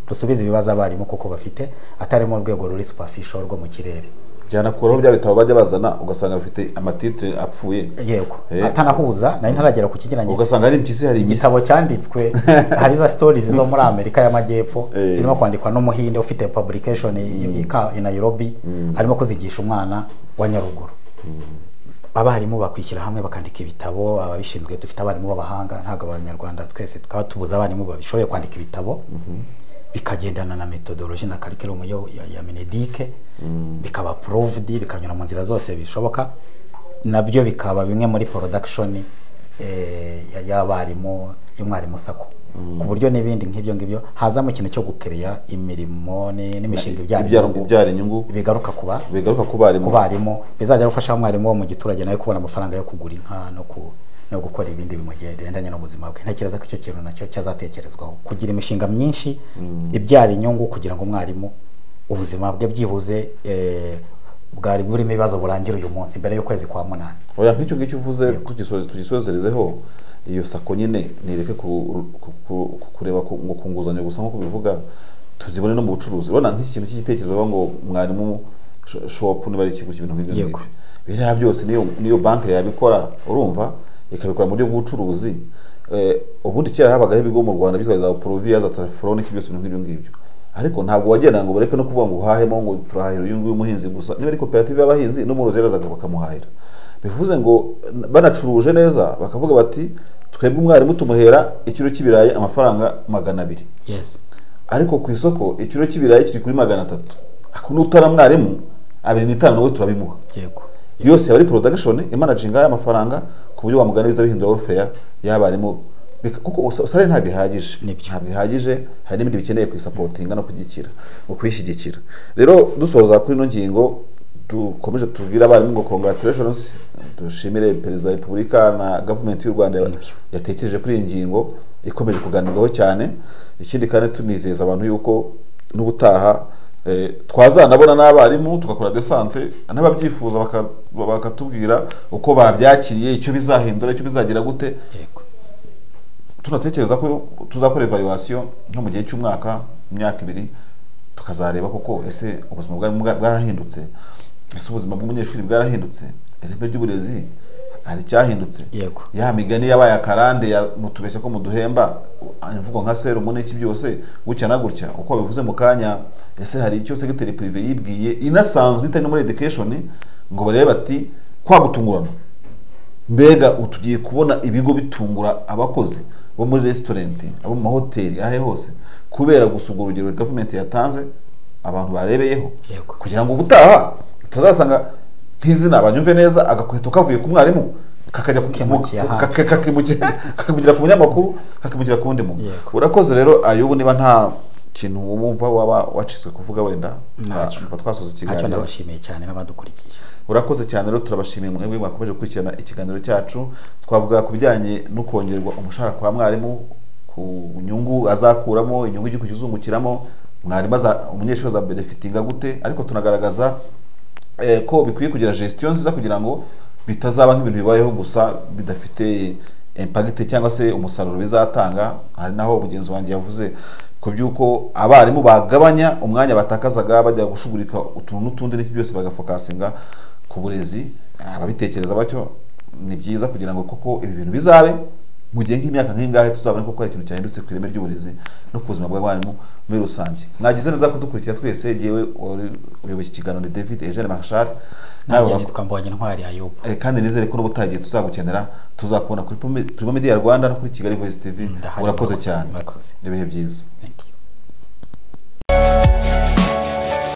[SPEAKER 2] rusubiza ibibazo abarimu kuko bafite atari mu rwego ruri superficial rwo mu kirere
[SPEAKER 1] byanakuraho bya bitabo bajya bazana ugasanga bafite amatitire apfuye
[SPEAKER 2] yego
[SPEAKER 1] Eh.
[SPEAKER 2] atanahuza nari ntaragera ku kigeranye
[SPEAKER 1] ugasanga ari impyisi hari imisi
[SPEAKER 2] igitabo cyanditswe hari za stories zo muri amerika y'amajyepfo
[SPEAKER 1] Eh.
[SPEAKER 2] zirimo kwandikwa n'umuhinde ufite publication i- i- ka- i nairobi arimo kuzigisha umwana wa nyaruguru abarimu bakwishyira hamwe bakandika ibitabo ababishinzwe dufite abarimu b'abahanga ntabwo abanyarwanda twese tukaba tubuze abarimu babishoboye kwandika ibitabo bikagendana na metodoloji na curriculum yo ya, ya menedike bikaba proved bikanyura mu nzira zose bishoboka nabyo bikaba bimwe muri production eh, ya- y'abarimu y'umwarimu sako ku buryo n'ibindi nk'ibyo ngibyo hazamo ikintu cyo gukereya imirimo ni- n'imishinga ibyara
[SPEAKER 1] ibyara
[SPEAKER 2] inyungu,
[SPEAKER 1] ibyara inyungu
[SPEAKER 2] bigaruka kuba
[SPEAKER 1] bigaruka ku barimu
[SPEAKER 2] ku barimu bizajya gufasha umwarimu wo mu giturage nawe kubona amafaranga yo kugura inka no ku no gukora ibindi bigendanye n'ubuzima bwe ntekereza ko icyo kintu nacyo cyazatekerezwaho kugira imishinga myinshi ibyara inyungu kugira ngo umwarimu ubuzima bwe byibuze eh, bwari burimo ibibazo burangira uyu munsi mbere y'ukwezi kwa munani
[SPEAKER 1] oya nk'icyo ngicyo uvuze tugisoze- tugisozerezeho iyo sako nyine nireke ku- ku- ku- ku- kureba ku- ngo ku nguzanyo gusa nk'uko bivuga tuzibone no mu bucuruzi urabona nk'iki kintu cy'igitekerezo bavuga ngo mwarimu sho- shopu niba ari ikigo cy'ibintu nk'ibyo
[SPEAKER 2] Yego.
[SPEAKER 1] ngibyo biriya byose niyo niyo banki yabikora urumva ikabikora mu buryo bw'ubucuruzi Eh, ubundi kera habagaho ibigo mu rwanda byitwa za poroviya za telefone iki byose ibintu nk'ibyo ngibyo ariko ntabwo wagenda ngo bareke no kuvuga ngo uhahemo ngo turahahira uyu nguyu umuhinzi gusa niba ari koperative y'abahinzi n'umworozi yarazaga bakamuhahira bivuze ngo n- banacuruje neza bakavuga bati twebwe umwarimu tumuhera ikiro cy'ibirayi amafaranga magana abiri
[SPEAKER 2] yes
[SPEAKER 1] ariko ku isoko ikiro cy'ibirayi kiri kuri magana atatu akunda utara mwarimu abiri n'itanu nawe turabimuha
[SPEAKER 2] yego
[SPEAKER 1] yose yaba ari production imanaginga y'amafaranga ku buryo wamugana biza bihindura warfare y'abarimu Bika- kuko sare ntabwo ihagije
[SPEAKER 2] Nibyo.
[SPEAKER 1] ntabwo ihagije hari n'ibindi bikeneye kuyisapotinga no kugikira mu kuyishyigikira rero dusoza kuri ino ngingo dukomeje tubwire abarimu ngo congratulations dushimire perezida wa repubulika na gavumenti y'u rwanda ya-
[SPEAKER 2] Nibyo.
[SPEAKER 1] yatekereje kuri iyi ngingo ikomeje kuganirwaho cyane ikindi kandi tunizeza abantu yuko n'ubutaha eh, twazanabona n'abarimu tugakora desante n'ababyifuza baka- bakatubwira uko babyakiriye icyo bizahindura icyo bizagira gute
[SPEAKER 2] yego
[SPEAKER 1] tunatekereza ko tuzakora evaluation nko mu gihe cy'umwaka imyaka ibiri tukazareba koko ese ubuzima bwari bwa- bwarahindutse ese ubuzima bw'umunyeshuri bwarahindutse ireme ry'uburezi hari icyahindutse
[SPEAKER 2] Yego.
[SPEAKER 1] ya migani yabaye akarande ya mutubeshya ko muduhemba u- imvugo nka serumu n'iki byose gutya na gutya uko babivuze mu kanya ese hari icyo segiteri pirive yibwiye inasanzwe itari no muri education ngo barebe bati kwagutungurana mbega ubu tugiye kubona ibigo bitungura abakozi bo muri resitorenti abo mu mahoteli ahe hose kubera gusa urwo rugero gavumenti yatanze abantu barebeyeho
[SPEAKER 2] Yego.
[SPEAKER 1] kugira ngo ubutaha utazasanga nk'izina banyumve neza agakweto kavuye ku mwarimu kakajya ku- mu-
[SPEAKER 2] Kimukira ahandi.
[SPEAKER 1] kake- kakimukira kakimukira ku munyamakuru kakimukira ku wundi muntu
[SPEAKER 2] Yego.
[SPEAKER 1] urakoze rero ayubu niba nta kintu wumva waba wacitswe kuvuga wenda
[SPEAKER 2] Ntacyo.
[SPEAKER 1] nta- twasoza
[SPEAKER 2] ntacyo
[SPEAKER 1] ikiganiro
[SPEAKER 2] ndabashimiye cyane n'abadukurikiye
[SPEAKER 1] urakoze cyane rero turabashimiye mwebwe mwakomeje gukurikirana ikiganiro cyacu twavuga ku bijyanye no kongerwa umushahara kwa mwarimu ku nyungu azakuramo inyungu igihugu kizungukiramo mwarimu aza- umunyeshuri azabenefitinga gute ariko tunagaragaza eh, ko bikwiye kugira gestion nziza kugira ngo bitazaba nk'ibintu bibayeho gusa bidafite impagite cyangwa se umusaruro bizatanga hari naho mugenzi wanjye yavuze ku by'uko abarimu bagabanya umwanya batakazaga bajya gushugurika utuntu n'utundi n'iki byose bagafokasinga ku burezi ababitekereza batyo ni byiza kugira ngo koko ibi bintu bizabe mu gihe nk'imyaka nk'ingahe tuzabone koko hari ikintu cyahindutse ku ireme ry'uburezi no ku buzima bw'abarimu muri rusange mwagize neza kudukurikira twese yewe uyoboye iki kiganiro ni david eugene marshal nawe
[SPEAKER 2] nanjye
[SPEAKER 1] urak-
[SPEAKER 2] nitwa mbonye intwari ayubu
[SPEAKER 1] Eh, kandi nizere ko n'ubutagiye tuzagukenera tuzakubona kuri Primo- Primo Media Rwanda no kuri Kigali Voice TV
[SPEAKER 2] Mm, ndahari.
[SPEAKER 1] urakoze cyane
[SPEAKER 2] Murakoze.
[SPEAKER 1] ibihe byiza
[SPEAKER 2] Thank you.